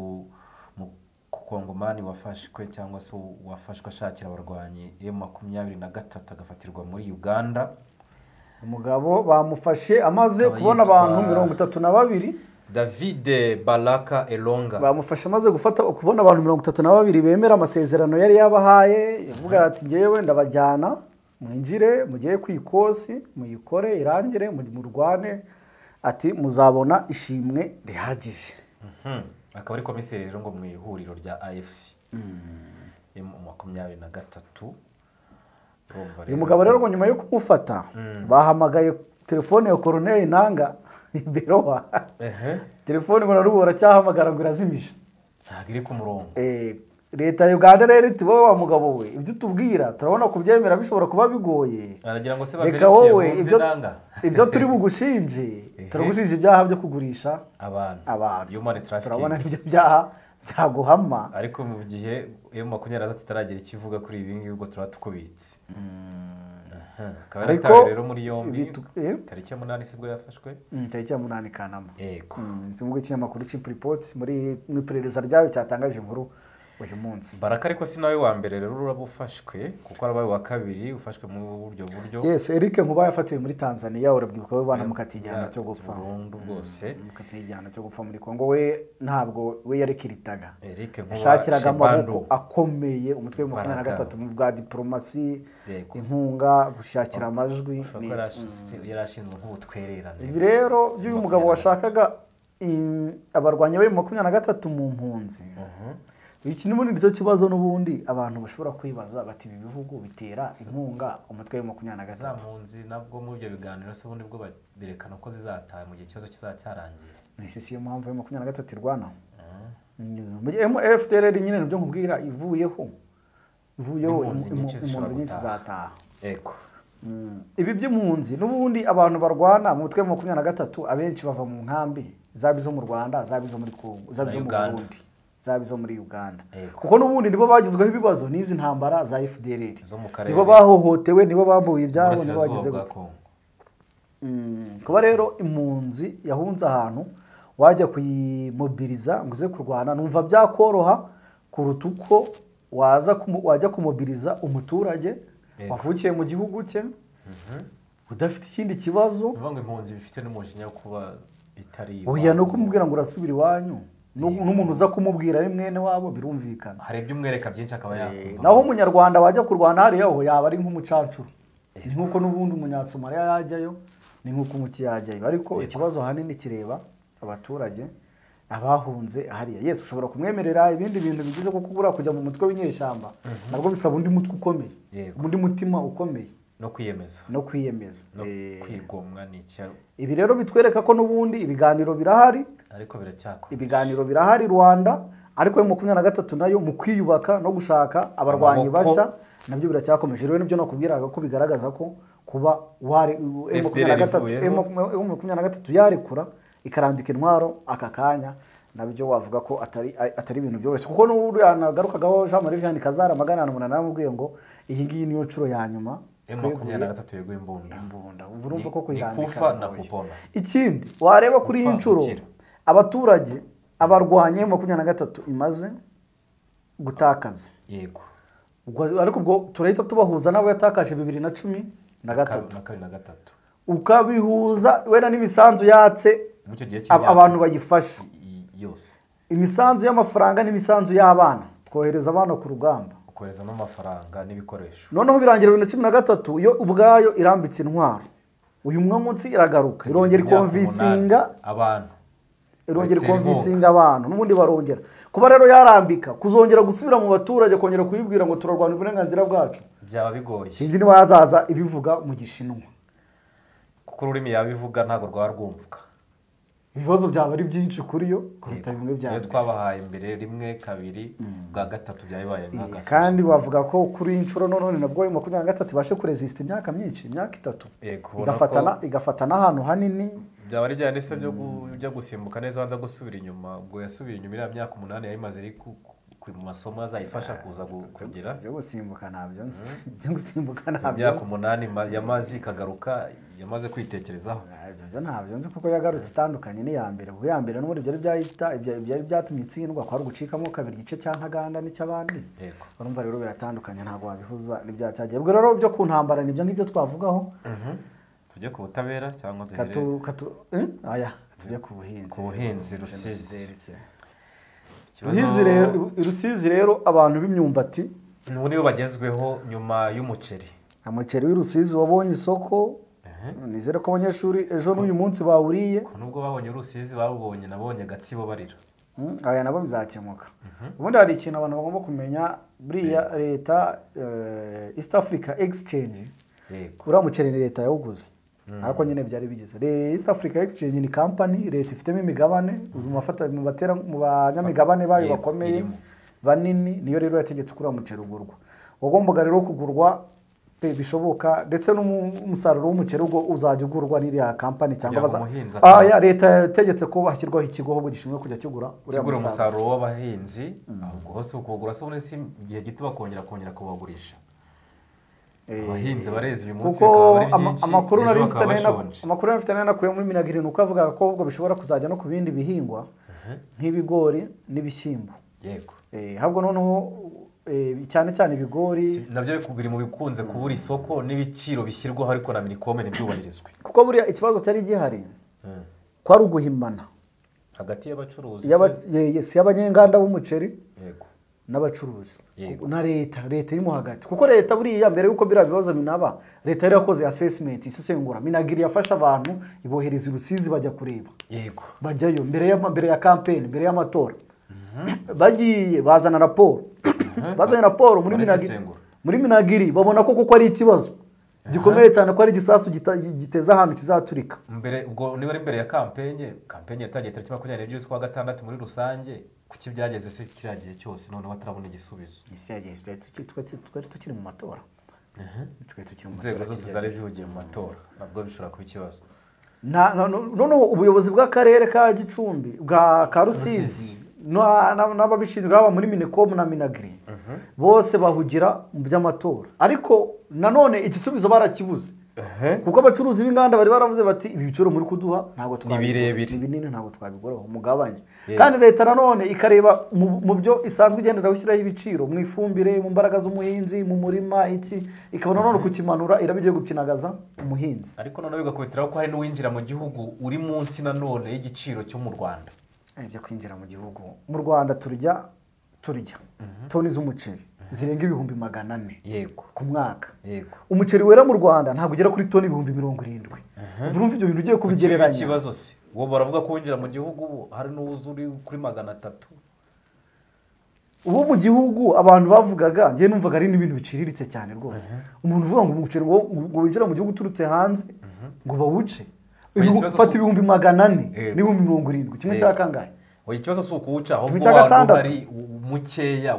mu- ku kongomani wafashwe cyangwa se wafashwe ashakira abarwanyi emu makumyabiri na gatatu agafatirwa muri uganda umugabo bamufashe amaze Akaba kubona yitwa- abantu mirongo itatu na babiri davide baraka elonga bamufashe amaze gufata kubona abantu mirongo itatu na babiri bemera amasezerano yari yabahaye yavuga ati ngewe ndabajyana mwinjire mugere ku ikosi muyikore irangire mu- murwane ati muzabona ishimwe rihagije Mhm. akaba ari komiseri rero ngo mu ihuriro rya afc emu makumyabiri na gatatu Urumva uyu mugabo rero ngo nyuma yo kumufata bahamagaye telefone ya koroneri nanga beroha Ehe. telefone ngo narubu baracyahamagara ngo irazimije ntabwo iri ku murongo Eh, leta ya uganda rero iti wowe wa mugabo we ibyo utubwira turabona kubyemera bishobora kuba bigoye aragira ngo se reka baverifye wowe bumve ibyo nanga ibyo turi bugushinje Ehe. turagushinja ibyaha byo kugurisha abantu abantu human trafficking turabona n'ibyo byaha byaguhama ariko mu gihe iyo makumyabiri na gatatu itaragira ikivuga kuri ibi ngibi ubwo turaba tukubitse Aha. akaba Ariko yaratawe rero muri yombi ibitu- eh? tariki ya munani sibwo yafashwe Mm, tariki ya munani kanama yego kimwe ikinyamakuru chip report muri mu iperereza ryayo cyatangaje inkuru uyu munsi baraka ariko si nawe wa mbere rero uraba ufashwe kuko arabaye uwa kabiri ufashwe mu buryo buryo yes eric nkuba yafatiwe muri tanzania urabyibuka we banamukatiye igihano cyo gupfa burundu bwose bamukatiye igihano cyo gupfa muri kongo we ntabwo we yarekiritaga Eric Nkuba yashakiraga amaboko Shibandu. akomeye umutwe wa makumyabiri na Imbaraga. gatatu mu bwa diporomasi Yego. inkunga gushakira amajwi Ushobora kuba neza. yarashinzwe- yari ashinzwe nk'ubutwererane ibi rero by'uyu mugabo washakaga i- abarwanyi be makumyabiri na gatatu mu mpunzi iki n'ubundi nicyo kibazo n'ubundi abantu bashobora kwibaza bati ibi bihugu bitera inkunga umutwe wa makumyabiri na za gatatu mpunzi nabwo muri ibyo biganiro se ubundi bwo ba- berekana ko zizataha mu gihe ikibazo kizaba cyarangiye ese si yo mpamvu ya makumyabiri na gatatu irwanaho fdr nyine nibyo nkubwira ivuyeho ivuyeho Impunzi impu- nyinshi impu- zishobora impunzi nyinshi gutaha. zataha yego ibi by'impunzi n'ubundi abantu barwana mu mutwe wa makumyabiri na gatatu abenshi bava mu nkambi zaba izo mu rwanda zaba izo muri kongo zaba Na izo mu Uganda. burundi zaba izo muri uganda Yego. kuko n'ubundi nibo bagizweho ibibazo n'izi ntambara za fdr Zo mu karere. nibo bahohotewe nibo bambuye ibyabo nibo bagize uburasirazuba bwa gutya kongo Mm, kuba rero impunzi yahunze ahantu wajya kuyimobiriza ngo uze kurwana numva byakoroha kuruta uko waza kumu- wajya kumobiriza umuturage Yego. wavukiye mu gihugu cye udafite ikindi kibazo bivuga ngo impunzi bifite n'umujinya wo kuba itari oya ni iwabo. ukumubwira ngo urasubira iwanyu Nu- n'umuntu uza kumubwira ari mwene wabo birumvikana hari ibyo umwereka byinshi akaba yakumva naho umunyarwanda wajya kurwana hariya ho yaba ari nk'umucancuro ni nk'uko n'ubundi umunyasomaliya yajyayo ni nk'uko umuki yajyayo ariko ikibazo ahanini kireba abaturage abahunze hariya yesu ushobora kumwemerera ibindi bintu bigize ko kubura kujya mu mutwe w'inyeshyamba nabwo bisaba undi mutwe ukomeye Yego. undi mutima ukomeye no kwiyemeza no kwiyemeza no Eh, kwigomwa ni icyaro ibi rero bitwereka ko n'ubundi ibiganiro birahari ariko biracyakora ibiganiro birahari rwanda ariko yo makumyabiri na gatatu nayo mu kwiyubaka no gushaka abarwanyi Amaboko. bashya nabyo biracyakomeje rero nibyo nakubwiraga ko bigaragaza ko kuba wari M makumyabiri na gatatu- ivuyeho. M makumya- M makumyabiri na gatatu yarekura ikarambika intwaro aka kanya nabyo wavuga ko atari atari ibintu byoroshye kuko n'ubu yanagarukagaho Jean Marie Vianney Kazara magana na umunani yaramubwiye ngo iyi ngiyi niyo nshuro ya nyuma emu makumyabiri na gatatu yeguye imbunda imbunda ubu urumva Ni- ko ni kuyirambika kufa na bigoye. kupona ikindi wareba kuri iyi Gupfa nshuro gukira. abaturage abarwanya makumyabiri na gatatu imaze gutakaza yego ubwo ariko ubwo turahita tubahuza n'abo yatakaje bibiri na cumi na gatatu na kabiri na gatatu ukabihuza wenda n'imisanzu yatse muri icyo gihe ab- cy'imyaka abantu bayifashe i- i- yose imisanzu y'amafaranga n'imisanzu y'abana twohereza abana ku rugamba ukohereza n'amafaranga n'ibikoresho noneho birangira bibiri na cumi na gatatu yo ubwayo irambitse intwaro uyu mwe munsi iragaruka irongera Imyaka umunani. ikonvisinga abantu irongera Bayitera ikonvisinga abantu n'ubundi barongera kuba rero yarambika kuzongera gusubira mu baturage kongera kuyibwira ngo turarwanya uburenganzira bwacu byaba bigoye sinzi niba yazaza ibivuga mu gishinwa kuko ururimi yabivuga ntabwo rwaba rwumvuka ibibazo byaba ari byinshi kuri yo kuruta bimwe bya iyo mbere. twabahaye mbere rimwe kabiri bwa gatatu byabaye nk'agasozi kandi bavuga ko kuri iyi nshuro none nabwo ayo makumyabiri na gatatu ibashe kurezisita imyaka myinshi imyaka itatu Yego, ubona igafata ko- na- igafata n'ahantu hanini byaba ari bya ndetse byo gu- byo gusimbuka neza abanza gusubira inyuma ubwo yasubiye inyuma iriya myaka umunani yari imaze iri ku- ku- mu masomo azayifasha kuza gu- kugera byo gusimbuka ntabyo nzi byo gusimbuka Iyo ntabyo myaka nzi. umunani ma- yamaze ikagaruka yamaze kwitekerezaho Ntabyo byo ntabyo nzi kuko yagarutse itandukanye n'iya mbere kuko iya mbere n'ubundi byari byahita ibya- byari byatumye itsindwa kwari ugucikamo kabiri igice cya ntaganda n'icy'abandi yego urumva rero biratandukanye ntabwo wabihuza n'ibya cyagiye ubwo rero byo ku ntambara nibyo ngibyo twavugaho tujye ku butabera cyangwa katu duhere katu eh? aya tujye ku buhinzi ku buhinzi, Rusizi. Rusizi. Ikibazo- Rusizi rero rusizi rero abantu b'imyumbati ubu nibo bagezweho nyuma y'umuceri umuceri w'i Rusizi wabonye isoko Ehe. nizere ko abanyeshuri ejo n'uyu munsi bawuriye ko nubwo babonye urusizi babonye nabonye agatsibo barira Mm, aya nabo bizakemuka ubundi hari ikintu abantu bagomba kumenya buriya leta eh, east africa exchange yego uriya muceri ni leta yawuguze ariko nyine byari bigize Le- east africa exchange ni kampani leta ifitemo imigabane mu bafata- mu batera- mu banyamigabane bayo Yego, bakomeye irimo. banini niyo rero yategetse kuri uwo muceri ugurwa wagombaga rero kugurwa pe bishoboka ndetse n'umusaruro w'umuceri ubwo uzajya ugurwa n'iriya kampani cyangwa Kugira ngo baza- umuhinzi Ah, atahe. ya, leta yategetse ko hashyirwaho ikigo ahubwo gishinzwe kujya kigura uriya kigura musaruro. umusaruro w'abahinzi ahubwo hose kuwugura se ubundi si igihe gito bakongera kongera kubagurisha abahinzi barezi uyu munsi kuko bikaba ari ama- byinshi amakuru ejo nari mfite bakaba nari na- bashonje amakuru nari mfite nari nakuye muri minagiri ni uko avuga ko ubwo bishobora kuzajya no ku bindi bihingwa nk'ibigori n'ibishyimbo yego Eh, ahubwo noneho eh, cyane cyane ibigori Si- nabyo biri mu bikunze kubura isoko n'ibiciro bishyirwaho ariko na minikome ntibyubahirizwe kuko buriya ikibazo cyari gihari Mm. kwari uguhimana hagati y'abacuruzi Iy'aba- se- ye- ye- si y'abanyenganda b'umuceri yego n'abacuruzi Yego. na leta leta irimo hagati kuko leta buriya mbere y'uko biriya bibazo binaba leta yari yakoze assessment isesengura minagiri yafashe abantu ibohereza i rusizi bajya kureba yego bajyayo mbere ya mbere ya kampeni mbere y'amatora bagiye bazana raporo bazanye raporo muri minagiri Barasesengura. muri minagiri babona ko kuko ari ikibazo gikomeye cyane ko ari igisasu gita- giteza ahantu kizaturika mbere ubwo niba ari mbere ya kampenye kampenye yatangiye tariki makumyabiri n'ebyiri z'ukwa gatandatu muri rusange kuki byageze se kiriya gihe cyose noneho atarabona igisubizo ese yagenzi twari tukiri- twari- twari tukiri mu matora twari tukiri mu inzego matora zose zari zihugiye mu matora nabwo bishobora kuba ikibazo Na- na- no- noneho ubuyobozi bw'akarere ka gicumbi bwa ka rusizi na- na- n'ababishinzwe haba muri minekomu na minagiri bose bahugira mu by'amatora ariko nanone igisubizo barakibuze kuko abacuruzi b'inganda bari baravuze bati ibi biciro muri kuduha ntabwo twabigura. birebire. ni binini ntabwo twabiguraho mugabanye kandi leta nanone ikareba mu mu byo isanzwe igendera gushyiraho ibiciro mu ifumbire mu mbaraga z'umuhinzi mu murima iki ikaba nanone kukimanura iraba igiye gukinagaza umuhinzi ariko noneho bigakubitiraho ko hari n'uwinjira mu gihugu uri munsi nanone y'igiciro cyo mu rwanda ibyo kwinjira mu gihugu mu rwanda turya turya toni z'umuceri zirenga ibihumbi magana ane yego ku mwaka yego umuceri wera mu rwanda ntabwo ugera kuri toni ibihumbi mirongo irindwi urumva ibyo bintu ugiye kugereranya kubigereranya ikibazo se uwo baravuga ko winjira mu gihugu ubu hari n'uwuzi uri kuri magana atatu uwo mu gihugu abantu bavugaga njyewe numvaga ari n'ibintu biciriritse cyane rwose umuntu uvuga ngo umuceri wo ngo winjira mu gihugu uturutse hanze ngo bawuce Oya, ibihu- ikibazo fata si- ibihumbi magana ane Yego. n'ibihumbi mirongo irindwi kimwe cya Yego. kangahe oya ikibazo si ukuwuca ahubwo cya wari gatandatu. uhari u- mukeya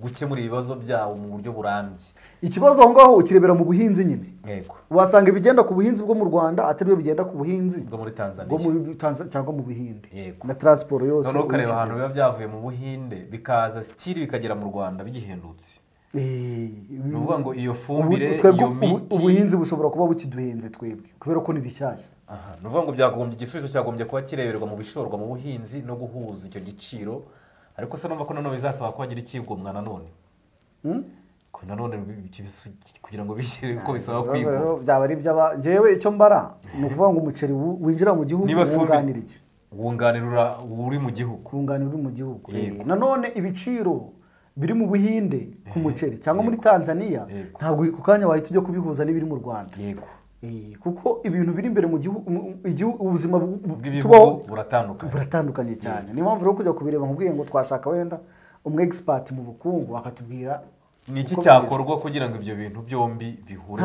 gukemura ibibazo byawo mu buryo burambye ikibazo aho ngaho ukirebera mu buhinzi nyine yego wasanga ibigenda ku buhinzi bwo mu rwanda atari byo bigenda ku buhinzi bwo muri tanzania bwo muri Tanza- cyangwa mu buhinde Yego. na taransiporo yose noneho ukareba ahantu uyishyizeho. biba byavuye mu buhinde bikaza sitiri bikagera mu rwanda bigihendutse Eh, ni ukuvuga ngo iyo ubu- fumbire twebwe iyo ubu- miti ubuhinzi bushobora kuba bukiduhenze twebwe kubera ko ni bishyashya Aha, ni ukuvuga ngo byagombye igisubizo cyagombye kuba kireberwa mu bishorwa mu buhinzi no guhuza icyo giciro ariko se numva ko nanone bizasaba ko hagira ikigomwa nanone Hmm? ko nanone bi- bi- bi- kugira ngo bishyire ko bisaba Ibibazo kwigomwa rero byaba ari iby'aba njyewe icyo mbara ni ukuvuga ngo umuceri wu- winjira mu gihugu Niba fumbire- wunganira iki wunganira uri mu gihugu kunganira uri mu gihugu Yego. Eh, nanone ibiciro biri mu buhinde ku muceri cyangwa muri tanzania Yego. ntabwo ku kanya wahita ujya kubihuza n'ibiri mu rwanda yego Eh, kuko ibintu biri imbere mu gihugu mu- igihu- ubuzima bu- bu- tubaho bw'ibihugu buratandukanye buratandukanye cyane niyo mpamvu rero kujya kubireba nkubwiye ngo twashaka wenda umu expert mu bukungu bakatubwira ni iki uko cyakorwa kugira ngo ibyo bintu byombi bihure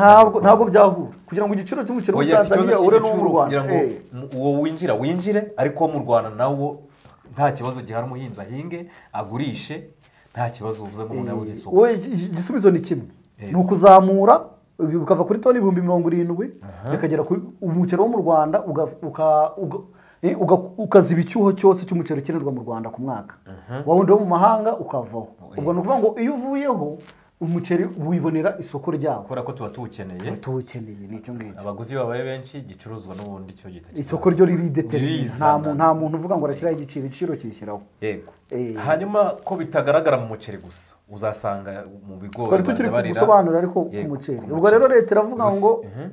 bimeze. ntabwo ntabwo byahura kugira ngo igiciro cy'umuceri wo muri oya si ikibazo tanzaniya ure n'uwo mu cy'igiciro rwanda kugira ngo Eh, mu- uwo winjira winjire ariko uwo mu rwanda nawo nta kibazo gihari umuhinzi ahinge agurishe nta kibazo uvuze ngo umuntu yabuze isoko wowe igi- igi- igisubizo ni kimwe Eh. ni ukuzamura ibi bukava kuri toni ibihumbi mirongo irindwi bikagera kuri umuceri wo mu rwanda uga- uka- uga- eh, uga- ukaziba icyuho cyose cy'umuceri ukenerwa mu rwanda ku mwaka wawundi wo mu mahanga ukavaho ubwo ni ukuvuga ngo iyo uvuyeho umuceri wibonera isoko ryawo kubera ko tuba tuwukeneye tuwukeneye ni icyo ngicyo abaguzi babaye benshi igicuruzwa n'ubundi cyo gihita kizamuka. isoko ryo riridetermina nta Ririzana. muntu nta muntu uvuga ngo arashyiraho igiciro igiciro kishyiraho yego Eh. hanyuma ko bitagaragara mu muceri gusa uzasanga mu bigori twari tukiri barabarira. gusobanura ariko Yego, umuceri ku ubwo rero leta iravuga Gusa- ngo Mhm.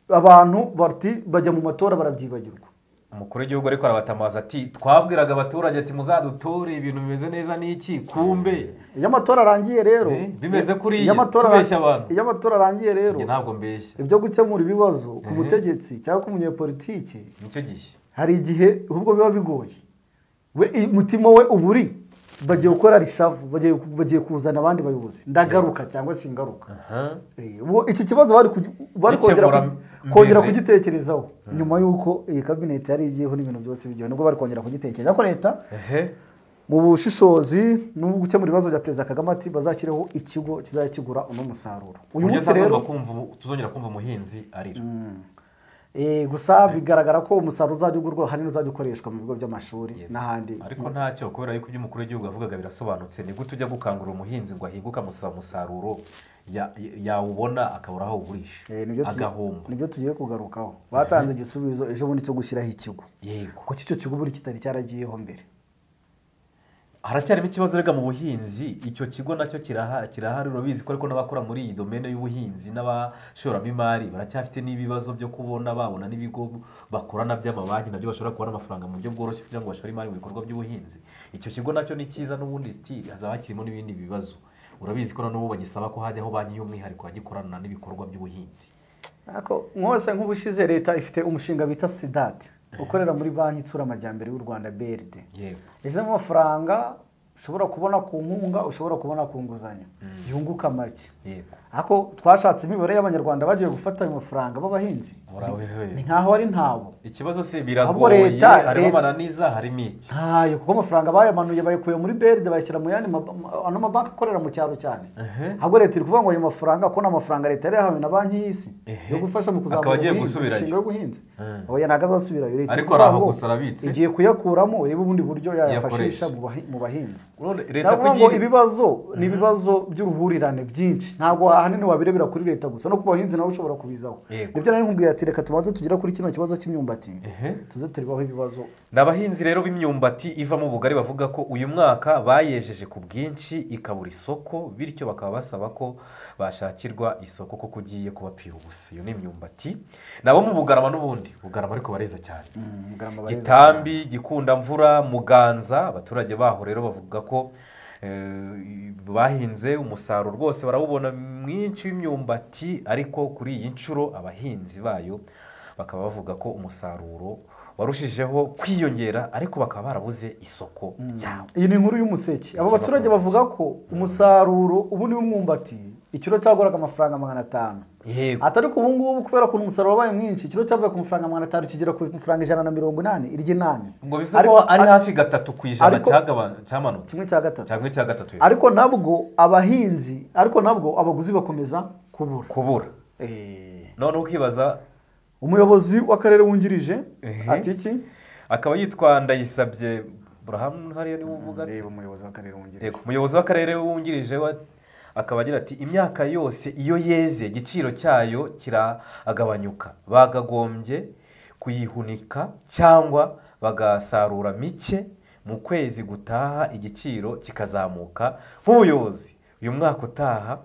abantu bati bajya mu matora barabyibagirwa umukuru w'igihugu ariko arabatamaza ati twabwiraga abaturage ati muzadutore ibintu bimeze neza n'iki kumbe iyo amatora arangiye rero Eh, bimeze kuriya, iyo amatora tubeshya arangiye- abantu. iyo amatora arangiye rero njye ntabwo mbeshya ibyo gukemura ibibazo ku mutegetsi cyangwa ku munyepolitiki nicyo gihe hari igihe ahubwo biba bigoye we i- umutima we uba uri bagiye gukora rishavu bagiye bagiye kuzana abandi bayobozi ndagaruka cyangwa se ingaruka Aha. Eh, ubwo iki kibazo bari kugi- bari kongera Gikemura kugi- kongera mbere. kugitekerezaho nyuma y'uko iyi kabinete yari igiyeho n'ibintu byose bigiye nibwo bari kongera kugitekereza ko leta ehe mu bushishozi no gukemura ibibazo bya perezida kagame ati bazashyiraho ikigo kizajya kigura uno musaruro uyu uyu munsi rero tuzongera kumva umuhinzi arira eh, gusa bigaragara ko umusaruro uzajya ugurwa hari n'uzajya ukoreshwa mu bigo by'amashuri n'ahandi ariko ntacyo kubera yuko ibyo umukuru w'igihugu yavugaga birasobanutse ni gute ujya gukangurira umuhinzi ngo ahinguke amusaba umusaruro ya- yawubona akabura aho awugurisha Eh, nibyo tugiye- agahomba nibyo tugiye kugarukaho batanze igisubizo ejo bundi cyo gushyiraho ikigo yego kuko icyo kigo buri kitari cyaragiyeho mbere haracyarimo ikibazo rega mu buhinzi icyo kigo nacyo kiraha- kirahari urabizi ko ariko n'abakora muri iyi domene y'ubuhinzi n'abashoramo imari baracyafite n'ibibazo byo kubona babona n'ibigo bakorana by'amabanki nabyo bashobora kubona amafaranga mu buryo bworoshye kugira ngo bashore imari mu bikorwa by'ubuhinzi icyo kigo nacyo ni cyiza n'ubundi sitiri hazaba hakirimo n'ibindi bibazo urabizi ko nanubu bagisaba ko hajyaho banki y'umwihariko yajya ikorana n'ibikorwa by'ubuhinzi Ako mwose nk'ubushize leta ifite umushinga bita sidati ukorera muri banki itsura amajyambere y'u rwanda BRD yewe izi amafaranga ushobora kubona ku nkunga ushobora kubona ku nguzanyo yunguka make yego ariko twashatse imibare y'abanyarwanda bagiye gufata ayo mafaranga b'abahinzi ni murawewe nkaho ari ntabo ikibazo si Ahubwo biragoye leta- harimo leta- amananiza harimo iki ntayo kuko amafaranga bayamanuye bayikuye muri beride bayashyira mu yandi ma- ma- ano mabanki akorera mu cyaro cyane Ehe. ahubwo leta iri kuvuga ngo ayo mafaranga ko ni amafaranga leta yari yahawe na banki y'isi Ehe. yo gufasha mu Akaba kuzamura agiye ubuhinzi, gusubirayo. imishinga y'ubuhinzi Eh. oya ntabwo azasubirayo leta iri Ariko kuvuga ari aho ngo gusa arabitse. igiye kuyakuramo urebe ubundi buryo yayafashisha Yakoresha. mu bahi- mu bahinzi None leta ndavuga ngo kugira ibibazo ni ibibazo by'uruhurirane byinshi ntabwo ahanini wabirebera kuri leta gusa no ku bahinzi nawe ushobora kubizaho Yego. nibyo nari nkubwiye ati reka tumaze tugera kuri kino kibazo cy'imyumbati Ehe. tuze turibaho ibibazo ni abahinzi rero b'imyumbati ivamo ubugari bavuga ko uyu mwaka bayejeje ku bwinshi ikabura isoko bityo bakaba basaba ko bashakirwa isoko kuko ugiye kubapfira ubusa iyo ni imyumbati nabo mu bugarama n'ubundi bugarama ariko bareza cyane Mugarama bareza gitambi gikundamvura muganza abaturage baho rero bavuga ko eh, bahinze umusaruro rwose barawubona mwinshi w'imyumbati ariko kuri iyi nshuro abahinzi bayo bakaba bavuga ko umusaruro warushijeho kwiyongera ariko bakaba barabuze isoko ryawo iyi ni inkuru y'umuseke abo baturage bavuga ko umusaruro ubu ni w'umwumbati ikiro cyaguraga amafaranga magana atanu yego atari ko ubu ngubu kubera ukuntu umusaruro wabaye mwinshi ikiro cyavuye ku mafaranga magana atanu kigera ku mafaranga ijana na mirongo inani iry'inani ngo bivuze ko ari hafi gatatu ku ijana ariko- cyagabanu- cyamanutse kimwe cya gatatu cyangwa icya gatatu yego. ariko nabwo abahinzi ariko nabwo abaguzi bakomeza kubura kubura Eh, noneho ukibaza umuyobozi w'akarere wungirije Ehe. ati iki akaba yitwa ndayisabye burahamu hariya niwe uvuga ati umuyobozi w'akarere wungirije Yego, umuyobozi w'akarere wungirije wa akaba agira ati imyaka yose iyo yeze igiciro cyayo kiragabanyuka bagagombye kuyihunika cyangwa bagasarura mike mu kwezi gutaha igiciro kikazamuka nk'ubuyobozi uyu mwaka utaha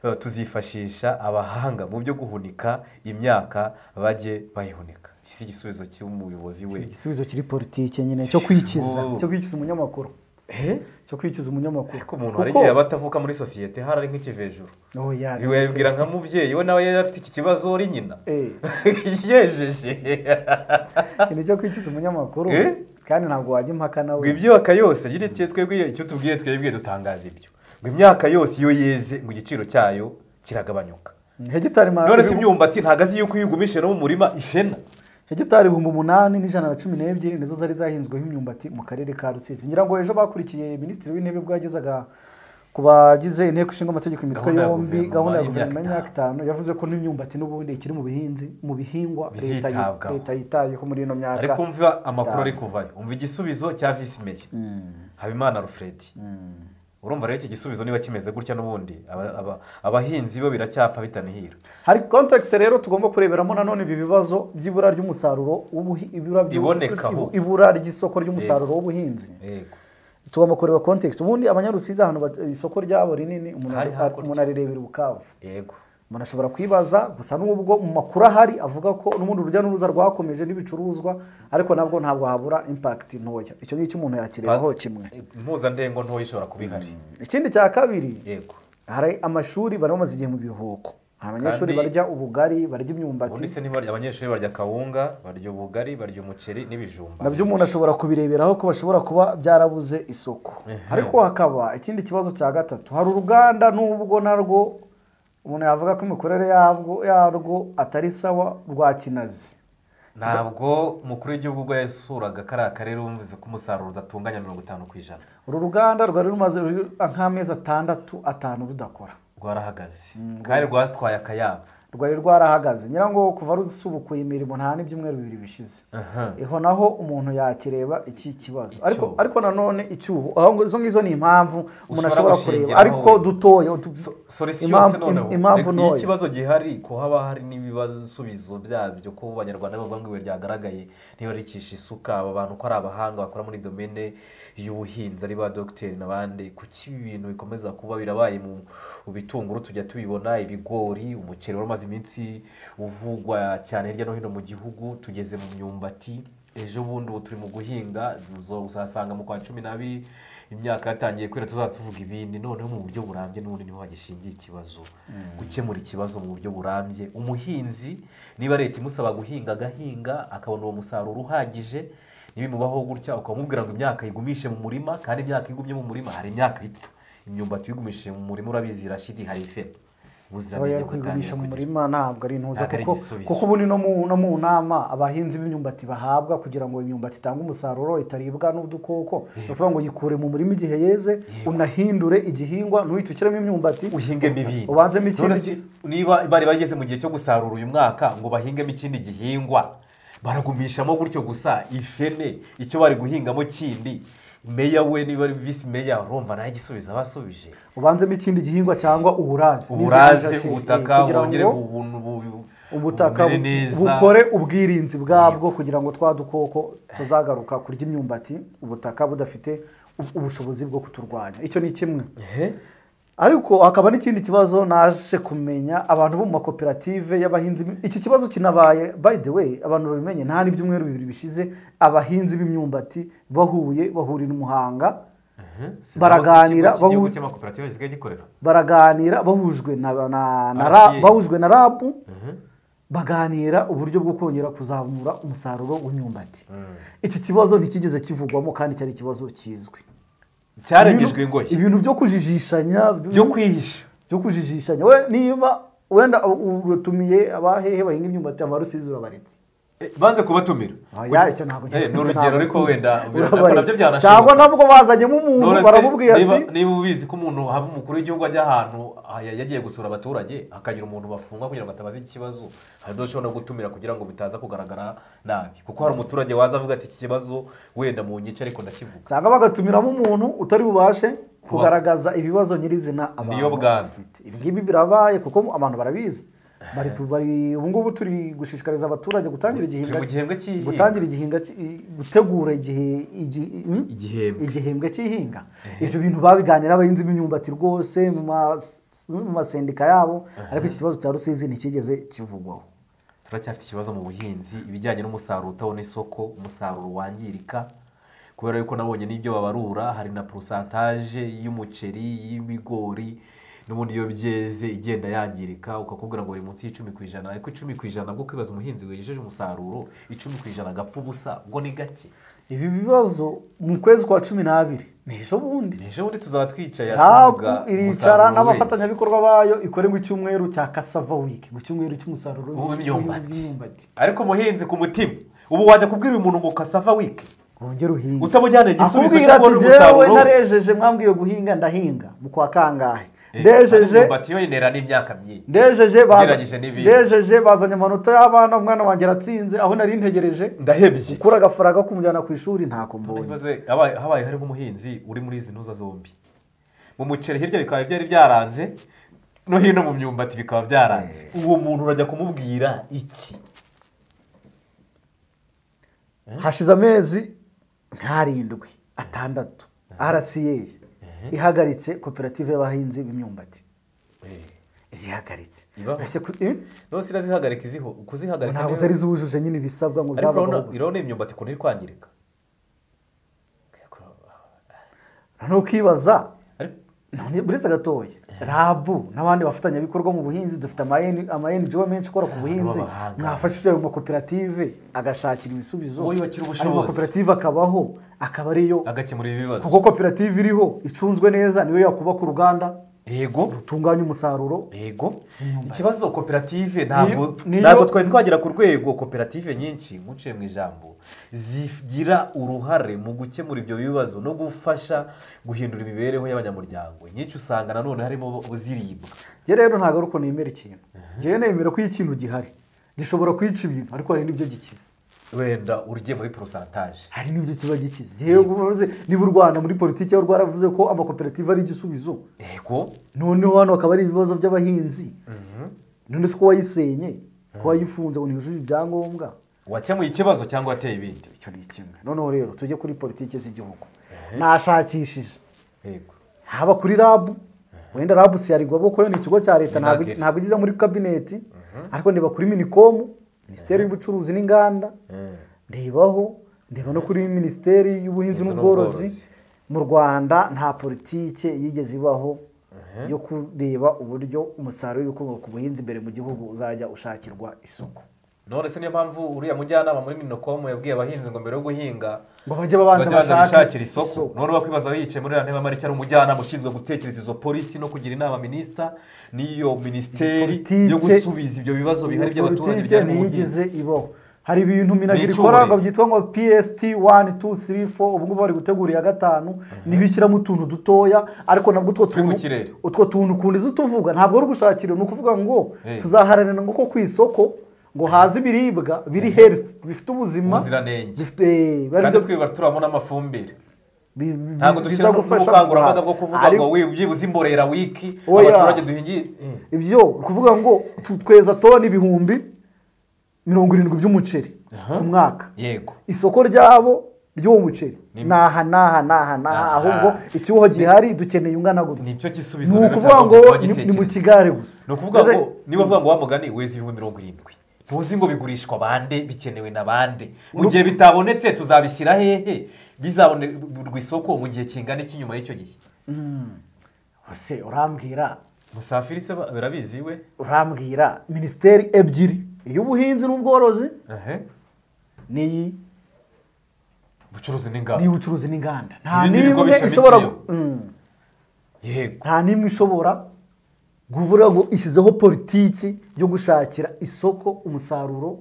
eh, tuzifashisha abahanga mu byo guhunika imyaka bajye bayihunika iki si igisubizo cy'umuyobozi we igisubizo kiri politike nyine cyo kwikiza Oh. cyo kwikiza umunyamakuru cyo kwikiza umunyamakuru ariko umuntu hari igihe aba atavuka muri sosiyete hari ari nk'ikivejuru Oh, ya, rwose. wibwira nka mubyeyi we nawe yari afite iki kibazo uri nyina Eh, yejeje iki ni cyo kwikiza umunyamakuru Eh? kandi ntabwo wajya impaka nawe ngo ibyaka yose nyine icyo twebwe icyo tubwiye twebwe dutangaza ibyo ngo imyaka yose iyo yeze ngo igiciro cyayo kiragabanyuka hegitari ma- none se imyumbati ntabwo azi yuko iyo ugumishije no mu murima ifena hegitari ibihumbi umunani n'ijana na cumi n'ebyiri nizo zari zahinzweho imyumbati mu karere ka rusizi ngira ngo ejo bakurikiye minisitiri w'intebe ubwo yagezaga ku bagize inteko ishinga amategeko imitwe Gahunda ya yombi guverinoma gahunda ya y'imyaka guverinoma y'imyaka itanu. itanu yavuze ko n'imyumbati n'ubundi ikiri mu bihinzi mu bihingwa leta yi- Bizitabwaho. leta yitayeho muri ino myaka ariko umva amakuru ari kuvayo umva igisubizo cya visi meya habimana rufredi urumva rero iki gisubizo niba kimeze gutya n'ubundi aba- aba- abahinzi bo biracyapfa bitanihira hari context rero tugomba kureberamo nanone ibi bibazo by'ibura ry'umusaruro w'ubuhi- ibura by'u- Ibonekaho. ibura ry'isoko ry'umusaruro w'ubuhinzi yego tugomba kureba context ubundi abanyarusizi ahantu ba- isoko ryabo rinini umuntu Hari ari- hakurya. umuntu arirebera ubukavu yego umuntu ashobora kwibaza gusa n'ubwo mu makuru ahari avuga ko n'ubundi urujya n'uruza rwakomeje n'ibicuruzwa ariko nabwo ntabwo habura impact ntoya icyo ngicyo umuntu yakirebaho kimwe impuzandengo ntoya ishobora kuba ihari ikindi cya kabiri yego hari amashuri bari bamaze igihe mu biruhuko hari abanyeshuri Kandi- barya ubugari barya imyumbati ubundi se niba abanyeshuri barya kawunga barya ubugari barya umuceri n'ibijumba nabyo umuntu ashobora kubireberaho ko bashobora kuba byarabuze isoko Ehe. ariko hakaba ikindi kibazo cya gatatu hari uruganda n'ubwo narwo umuntu yavuga ko imikorere yabwo yarwo atari sawa rwa kinazi ntabwo umukuru w'igihugu ubwo yasuraga kariya karere yumvise ko umusaruro udatunganya mirongo itanu ku ijana uru ruganda rwari rumaze ruri- nk'amezi atandatu atanu rudakora rwarahagaze kandi rwatwaye akayabo rwari rwarahagaze nyirango kuva rusubukuye imirimo nta n'ibyumweru bibiri bishize iho naho umuntu yakireba iki kibazo ariko Icyuho. ariko nanone icyuho aho ngo- izo ngizo ni impamvu umuntu Ushobora ashobora kureba gushingiraho- ariko dutoya utu- solisiyo impamvu se noneho im- impamvu Reka iyo ntoya ikibazo gihari ko haba hari n'ibisubizo byabyo ko abanyarwanda bavuga ngo ibuye ryagaragaye ntibarikisha isuka aba bantu ko ari abahanga bakora muri domene y'ubuhinzi ari ba dogiteri n'abandi kuki ibi bintu bikomeza kuba birabaye mu mu bitunguru tujya tubibona ibigori umuceri wari umaze iminsi uvugwa cyane hirya no hino mu gihugu tugeze mu myumbati ejo bundi ubu turi mu guhinga uzo- uzasanga mu kwa cumi n'abiri imyaka yatangiye kwera tuzaza tuvuga ibindi noneho mu buryo burambye n'ubundi niho hagishingiye ikibazo gukemura ikibazo mu buryo burambye umuhinzi niba leta imusaba guhinga agahinga akabona uwo musaruro uhagije ntibimubaho gutya ukamubwira ngo imyaka yigumishe mu murima kandi imyaka igumye mu murima hari imyaka ipfa imyumbati uyigumishije mu murima urabizi irashidi hari ife aba ubuziranenge yari kwigumisha mu murima ntabwo ari intuza Ntabwo ari kuko igisubizo. kuko ubu ni no mu no mu nama abahinzi b'imyumbati bahabwa kugira ngo imyumbati itange umusaruro itaribwa n'udukoko ni ukuvuga ngo yikure mu murima igihe yeze unahindure igihingwa ntuhite ushyiremo imyumbati uhingemo ibindi ubanzemo ikindi None se gi- niba bari bageze mu gihe cyo gusarura uyu mwaka ngo bahingemo ikindi gihingwa baragumishamo gutyo gusa ifene icyo bari guhingamo kindi meya we niba ari visi meya urumva nawe igisubizo aba asubije ubanzemo ikindi gihingwa cyangwa uburaze uburaze N'izindi ubutaka nshingwe, kugira wongere ngo bu- bu- bu- ubutaka bumere bu- neza. bukore ubwirinzi bwabwo kugira ngo twa dukoko tuzagaruka kurya imyumbati ubutaka budafite ub- ubushobozi bwo kuturwanya icyo ni kimwe Ehe. ariko hakaba n'ikindi kibazo naje kumenya abantu bo mu makoperative y'abahinzi b'im- iki kibazo kinabaye by the way abantu babimenye nta n'ibyumweru bibiri bishize abahinzi b'imyumbati bahuye bahurira i muhanga baraganira Ikigo cy'igihugu bahu- cy'amakoperative gisigaye gikorera baraganira bahujwe na na- na RCA. ra- bahujwe na rabu baganira uburyo bwo kongera kuzamura umusaruro w'imyumbati iki kibazo ntikigeze kivugwamo kandi cyari ikibazo kizwi cyarengejwe Ibintu- ingoyi ibintu byo kujijishanya byo kwihisha byo kujijishanya we niba wenda u- uratumiye abahehe bahinga imyumbati abarusizi urabaretse Eh, banze kubatumira Oya, icyo ntabwo Eh, icyo ni urugero ntabwo- ariko wenda Urabaretse. nabyo cyangwa byanashoboka nabwo bazanyemo umuntu None se, baramubwira ati niba- niba ubizi ko umuntu haba umukuru w'igihugu ajya ahantu ah, ya- yagiye gusura abaturage hakagira umuntu bafungwa kugira ngo atabaze ikibazo hari ibyo ushobora no gutumira kugira ngo bitaza kugaragara nabi kuko hari umuturage waza avuga ati iki kibazo wenda mu nyice ariko ndakivuga cyangwa bagatumiramo umuntu utari bubashe kugaragaza ibibazo nyirizina Niyo bwami. bafite ibi ngibi birabaye kuko abantu barabizi bari bari ubu ngubu turi gushishikariza abaturage gutangira Turi mu gihembwe cy'ihinga. gutangira igihinga cy'i- gutegura igihe igi- hmm? Igihembwe. igihembwe cy'ihinga ibyo bintu babiganira abahinzi b'imyumbati rwose mu mas- mu masendika yabo ariko iki kibazo cya rusizi ntikigeze kivugwaho turacyafite ikibazo mu buhinzi ibijyanye n'umusaruro utabona isoko umusaruro wangirika kubera yuko nabonye n'ibyo babarura hari na porosantaje y'umuceri y'ibigori n'ubundi iyo byeze igenda yangirika ukakubwira ngo buri munsi y'icumi ku ijana ariko icumi ku ijana bwo kwibaza umuhinzi wejeje umusaruro icumi ku ijana agapfa ubusa ubwo ni gake ibi bibazo mu kwezi kwa cumi n'abiri ni ejo bundi ejo bundi tuzaba twicaye rabu tuvuga iricara umusaruro wese. n'abafatanyabikorwa bayo ikore mu cyumweru cya kasava wiki mu cyumweru cy'umusaruro W'imyumbati. w'imyumbati. ariko umuhinzi ku mutima ubu wajya kubwira uyu muntu ngo kasava wiki wongere uhinge Utamujyana igisubizo akubwira cyo ati kubona jyewe umusaruro." narejeje mwambwiye guhinga ndahinga mu kwa kangahe ndejeje imyumbati yo yinera n'imyaka myinshi ndejeje baza- Ugereranyije n'ibindi. ndejeje bazanye amanota y'abana umwana wanjye aratsinze aho nari ntegereje ndahebye gukura agafaranga kumujyana ku ishuri ntako mbonye Maze habaye habaye hariho umuhinzi uri muri izi ntuza zombi mu muceri hirya bikaba byari byaranze no hino mu myumbati bikaba byaranze uwo muntu urajya kumubwira iki hashize amezi nk'arindwi atandatu rca ihagaritse koperative y'abahinzi b'imyumbati zihagaritse Ibaho. Ese ku- eh? none se irazihagarika iziho kuzihagarika ntabwo niyo- zari zuwujuje nyine ibisabwa ngo ariko zabaho urabona- gusa urabona iyi myumbati ukuntu iri kwangirika noneho ukibaza Ariko- none buretse gatoya rabu n'abandi bafatanyabikorwa mu buhinzi dufite ama N- ama NGO menshi akora ku buhinzi b'abahanga. mwafashije ayo makoperative agashakira ibisubizo Wowe yubakira ayo ubushobozi. makoperative akabaho akaba ariyo agakemura ibibazo kuko koperative iriho icunzwe neza niyo yakubaka uruganda yego rutunganya umusaruro yego ikibazo koperative ntabwo niyo- ntabwo twari twagera ku rwego koperative nyinshi nkuciye mu ijambo zigira uruhare mu gukemura ibyo bibazo no gufasha guhindura imibereho y'abanyamuryango nyinshi usanga nanone harimo ziribwa njye rero ntabwo ari uko nemera ikintu njyewe nemera ko iyo ikintu gihari gishobora kwica ibintu ariko hari n'ibyo gikiza wenda ugiye muri porosantaje hari n'ibyo kiba gikiza yewe ubuze niba u rwanda muri politiki y'u rwaravuze ko amakoperative ari igisubizo yego noneho hano hakaba ari ibibazo by'abahinzi none se ko wayisenye ko wayifunze ngo ntibujuje ibyangombwa wakemuye ikibazo cyangwa wateye ibindi icyo ni kimwe noneho rero tujye kuri politiki z'igihugu nashakishije yego haba kuri rabu wenda rabu si yarigwaboko yo ni ikigo cya leta ntabwo Minagri. ntabwo igeze muri kabineti ariko ndeba kuri minikomu minisiteri y'ubucuruzi n'inganda ndebaho ndeba no kuri minisiteri y'ubuhinzi Ubuhinzi n'ubworozi n'ubworozi. mu rwanda nta politike yigeze ibaho yo kureba uburyo umusaruro w'ibikomoka ku buhinzi imbere mu gihugu uzajya ushakirwa isoko none se niyo mpamvu uriya mujyanama muri minokomu yabwiye abahinzi ngo mbere yo guhinga ngo bajye babanza bashakira isoko none wakwibaza wicaye muri iriya ntebe ari umujyanama ushinzwe gutekereza izo polisi no kugira inama minisita n'iyo minisiteri Politike. yo gusubiza ibyo bibazo bihari by'abaturage politike bijyanye n'ubuhinzi ntiyigeze ibaho hari ibintu minagira Ni icyuma ikora rero. ngo byitwa ngo pst 1 2 3 4 ubu ngubu bari gutegura iya gatanu niho ishyiramo utuntu dutoya ariko nabwo utwo Turi mu tuntu kirere. utwo tuntu ukundi zo utuvuga ntabwo ari ugushakira ni ukuvuga ngo Eh. tuzaharanira ngo ko ku isoko ngo haze ibiribwa biri health bifite ubuzima Ubuziranenge. bifite eh, biba ari kandi byo- twirirwa turabona amafumbire bi- bi- ntabwo biza dushyira gufasha ubukangurambaga guhaha. bwo kuvuga Ariko- ngo "Wi- byibuze imborera wiki Oya. abaturage duhingiye Eh, ibyo ni ukuvuga ngo tu- tweza toni ibihumbi mirongo irindwi by'umuceri ku mwaka yego isoko ryabo ry'uwo muceri Ni- naha naha naha naha Aha. ahubwo ikiboho gihari dukeneye ungana ni gutya cyo gisubizo ni rero ukuvuga cyangwa ngo kuba ni ni mu gitekerezo. kigare gusa ni ukuvuga Mbese- ngo niba uvuga ngo wa mugani weza ibihumbi mirongo irindwi ntuzi ngo bigurishwa bande bikenewe na bande mu gihe bitabonetse tuzabishyira hehe bizabonerwa isoko mu gihe kingana iki nyuma y'icyo gihe Ese urambwira musafiri se ba- birabizi we urambwira minisiteri ebyiri iy'ubuhinzi n'ubworozi n'iyi ubucuruzi n'ingamba n'iy'ubucuruzi n'inganda nta Ibindi bigo n'imwe ishobora gu- bishamikiyeho. Mm. yego nta n'imwe ishobora kuvuga ngo ishyizeho politiki yo gushakira isoko umusaruro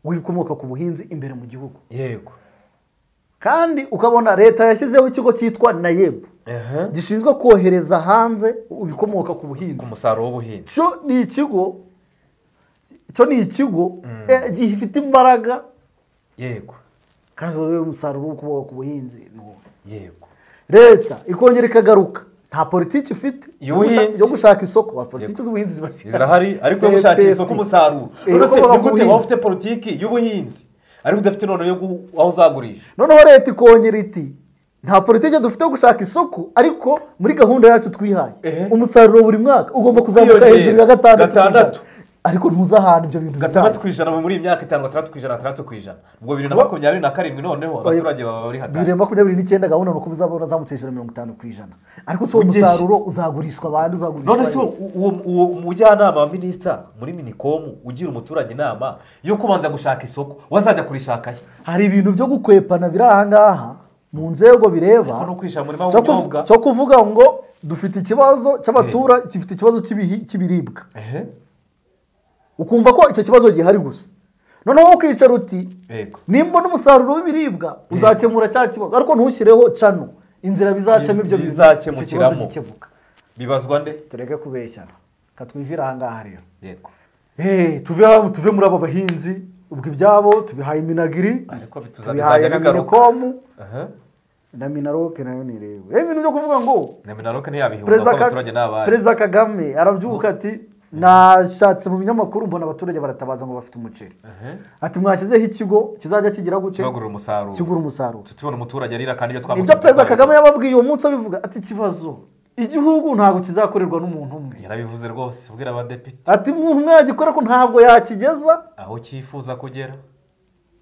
w'ibikomoka ku buhinzi imbere mu gihugu yego kandi ukabona leta yashyizeho ikigo cyitwa nayebu Aha. gishinzwe kohereza hanze ibikomoka ku buhinzi ku musaruro w'ubuhinzi cyo ni ikigo cyo ni ikigo eh, gifite imbaraga yego kandi urebe umusaruro w'ibikomoka ku buhinzi ni uwo. yego leta ikongera ikagaruka nta politiki ifite yo gusha- Y'ubuhinzi. yo gushaka isoko ba politiki z'ubuhinzi ziba zirahari ariko yo gushakira isoko umusaruro Eh, none se ukomoka ku ni gute buhinzi. waba ufite politiki y'ubuhinzi ariko udafite noneho yo gu- aho uzagurisha noneho leta ikongera iti nta politiki dufite yo gushaka isoko ariko muri gahunda yacu twihaye Ehe. umusaruro buri mwaka ugomba kuzamuka Kwiyongera. hejuru ya gatandatu Gatandatu. ku ijana. ariko ntuzi ahantu ibyo bintu gatandatu bizajya ku ijana muri iyi myaka itanu gatandatu ku ijana gatandatu ku ijana ubwo bibiri na makumyabiri na karindwi noneho abaturage baba bibiri bari hatari na makumyabiri n'icyenda gahunda ni uko bizabona zamutse hejuru ya mirongo itanu ku ijana ariko si uwo Ugeze. musaruro uzagurishwa abandi uzagurishwa none se uwo- uwo uwo umujyanama wa minisita muri minikomu ugira umuturage inama yo kubanza gushaka isoko wazajya kurishaka he hari ibintu byo gukwepana biri aha ngaha mu nzego bireba Ariko no kwishyira mu murima cyo kuvu- w'ubunyobwa. cyo kuvuga ngo dufite ikibazo cy'abatura gifite ikibazo cy'ibihi- cy'ibiribwa ukumva ko icyo kibazo gihari gusa noneho wowe ukicara uti Yego. nimba n'umusaruro w'ibiribwa uzakemura cya kibazo ariko ntushyireho cano inzira bizacamo Biz- ibyo bintu, icyo kibazo bizacemukiramo. gikemuka bibazwa nde tureke kubeshyana katwivira aha ngaha rero yego Eh, tuve hano tuve muri aba bahinzi ubwo ibyabo tubihaye iminagiri Ariko bituza- tubihaye bizajya na bigaruka. minikomu aha na minaroke nayo ni rero Eh, ibintu byo kuvuga ngo na minaroke ntiyabihunga kuko Perezida Ka- abaturage ni abari Perezida Kagame arabyuka ati nashatse mu binyamakuru mbona abaturage baratabaza ngo bafite umuceri ati mwashyizeho ikigo kizajya kigira gute kibagurira umusaruro kigura umusaruro tubona umuturage arira kandi ibyo twamusabye ibyo perezida twabivuze. Kagame yababwiye uwo munsi abivuga ati ikibazo igihugu ntabwo kizakorerwa n'umuntu umwe yarabivuze rwose ubwira abadepite ati umuntu umwe yagikora ko ntabwo yakigeza aho cyifuza kugera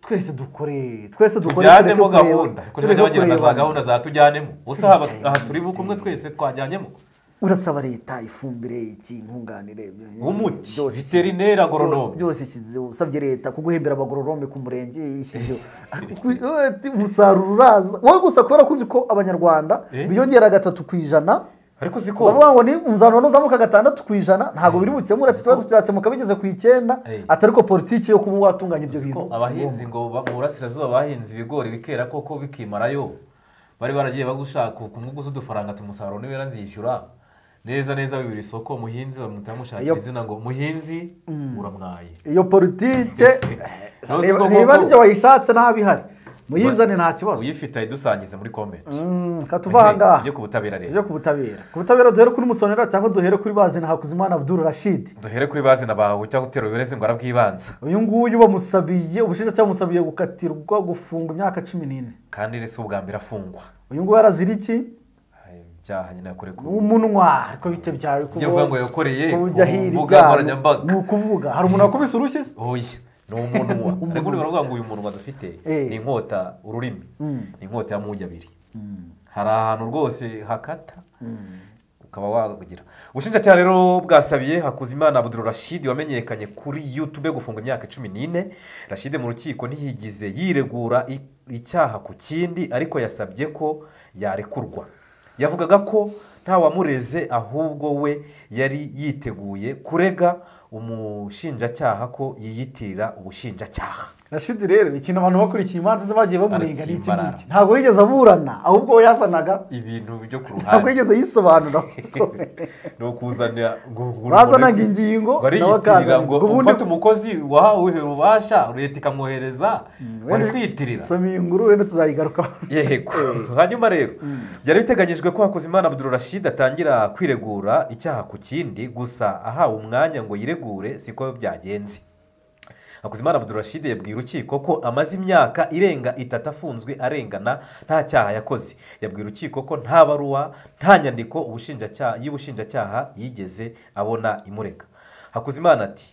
twese dukore twese dukore tujyanemo tureke kureba- gahunda kuko tureke niba bagira na za kurebana. gahunda za tujyanemo Tujyane gusa aha- aha turi minisiteri. bukumwe twese twajyanyemo urasaba leta ifumbire iki nkunganire Umuti, byose veterineri, ishyize- agoronome. byose ishyizeho usabye leta kuguhembera abagoronome ku murenge ishyizeho Ariko ku- wowe ati umusaruro uraza wowe gusa kubera ko uzi ko abanyarwanda Eh? biyongera gatatu ku ijana ariko uzi ko bavuga ngo ni umuzaruro uzamuka gatandatu ku ijana ntabwo biri bukemure ati ikibazo kirakemuka bigeze ku icyenda Eh. atari ko politiki yo kuba watunganya ibyo ko bintu abahinzi ngo ba- mu burasirazuba bahinze ibigori bikera koko bikimarayo bari baragiye bagushaka ku mwungu z'udufaranga ati umusaruro niwera nzishyura neza neza bibiri isoko umuhinzi bamuhita bamushakira Iyo- izina ngo muhinzi uramwaye iyo politike Nawe si niba- ko niba koko. ryo wayishatse ntabihari muyizane nta kibazo uyifite ayidusangize muri komenti Mm, katuva aha ngaha tujye ku butabera rero tujye ku butabera ku butabera duhere kuri musonera cyangwa duhere kuri bazina hakuzimana abdul rashid duhere kuri bazina bawe cyangwa utera uburezi ngo arabwibanza uyu nguyu bamusabiye ubushinjacyaha bumusabiye gukatirwa gufunga imyaka cumi n'ine kandi rero si ubwa mbere afungwa uyu nguyu arazira iki Ay, ibyaha nyine yakore ku umunwa ariko bite byawe kuba- Ujya uvuga ngo yakoreye kuba ujya ku ahira mbuga ibyaha nkoranyambaga. ni ukuvuga hari umuntu wakubise urushyi se oya ni umunwa ariko niba baravuga ngo uyu munwa dufite Eh. ni inkota ururimi ni inkota ya mugi abiri hari ahantu rwose hakata ukaba wagira ubushinjacyaha rero bwasabiye hakuzimana abuduru rashidi wamenyekanye kuri yutube gufunga imyaka cumi n'ine rashidi mu rukiko ntiyigize yiregura i- icyaha ku kindi ariko yasabye ko yarekurwa yavugaga ko nta wamureze ahubwo we yari yiteguye kurega umushinjacyaha ko yiyitirira ubushinjacyaha rashidi rero ikintu abantu bakurikiye imanza ze bagiye bamurega ni iki Aratsimbara. ngiki ntabwo yigeze aburana ahubwo we yazanaga ibintu byo ku ntabwo ruhande yigeze yisobanura ni ukuzanira ngo- ngo- bazanaga ingingo nawe ngo ariyitirira akazana ngo ngo ubundi ufate umukozi wahawe ububasha leta ikamwohereza wari kwiyitirira soma iyi nguru wenda tuzayigarukaho yego hanyuma rero byari biteganyijwe ko hakuzimana abdul rashid atangira kwiregura icyaha ku kindi gusa ahawe umwanya ngo yiregure siko byagenze hakuzimana abdul rashid yabwiye urukiko ko amaze imyaka irenga itatu afunzwe arengana nta cyaha yakoze yabwiye urukiko ko nta baruwa nta nyandiko ubushinjacyaha y'ubushinjacyaha yigeze abona imurega hakuzimana ati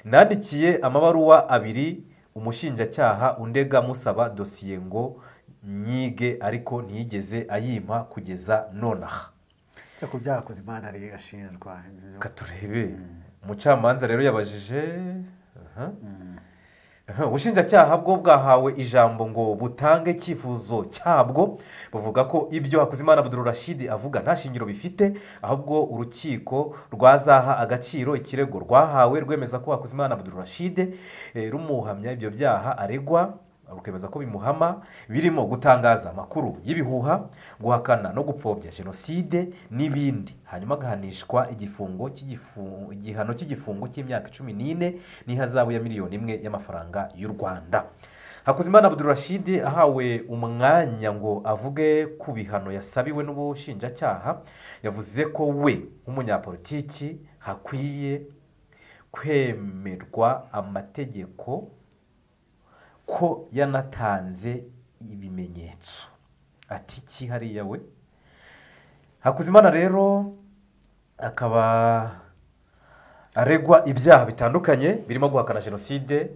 nandikiye amabaruwa abiri umushinjacyaha undega musaba dosiye ngo nyige ariko ntiyigeze ayimpa kugeza nonaha cyako byakoze imana rero irashinjwa reka turebe umucamanza rero yabajije aha. Aha, ubushinjacyaha bwo bwahawe ijambo ngo butange icyifuzo cyabwo buvuga ko ibyo hakuzimana abdul rashid avuga nta shingiro bifite ahubwo urukiko rwazaha agaciro ikirego rwahawe rwemeza ko hakuzimana abdul rashid eh, rumuhamya ibyo byaha aregwa rukemeza ko bimuhama birimo gutangaza amakuru y'ibihuha guhakana no gupfobya jenoside n'ibindi hanyuma agahanishwa igifungo cy'igifu- igihano cy'igifungo cy'imyaka cumi n'ine n'ihazabu ya miliyoni imwe y'amafaranga y'u rwanda hakuzimana abdul rashid ahawe umwanya ngo avuge ku bihano yasabiwe n'ubushinjacyaha yavuze ko we nk'umunyapolitiki hakwiye kwemerwa amategeko ko yanatanze ibimenyetso ati iki hariya we hakuzimana rero akaba aregwa ibyaha bitandukanye birimo guhakana jenoside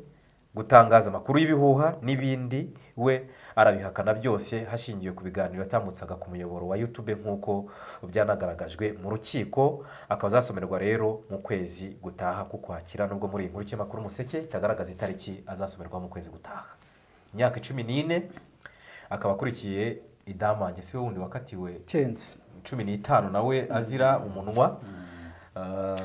gutangaza amakuru y'ibihuha n'ibindi we arabihakana byose hashingiwe ku biganiro yatambutsaga ku muyoboro wa yutube nk'uko byanagaragajwe mu rukiko akaba azasomerwa rero mu kwezi gutaha kukwakira nubwo muri iyi nkuru y'ikinyamakuru umuseke itagaragaza itariki azasomerwa mu kwezi gutaha imyaka cumi n'ine akaba akurikiye idamange si we wundi wakatiwe cenze cumi n'itanu nawe azira umunwa Ah,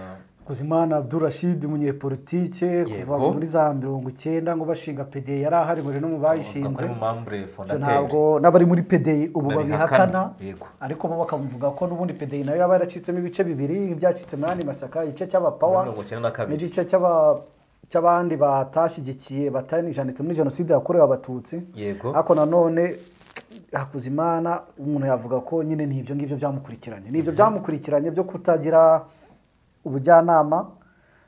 kuzimana abdurashid umunyepolitike kuva Yego. muri za mirongo icyenda ngo bashinga pede yari ahari ngo no mu bavuga ko bayishinze ari mu mambure Ibyo fondateri ntabwo n'abari muri pede ubu Babihakana, babihakana yego. ariko bo bakamuvuga ko n'ubundi pede nayo yaba yaracitsemo ibice bibiri ibyacitse muri andi mashyaka igice cy'abapawa mirongo icyenda na kabiri n'igice cy'aba- cy'abandi batashyigikiye batanijanditse muri jenoside yakorewe abatutsi Yego. ariko nanone hakuzimana umuntu yavuga ko nyine ni ibyo ngibyo byamukurikiranye ni ibyo byamukurikiranye byo kutagira ubujyanama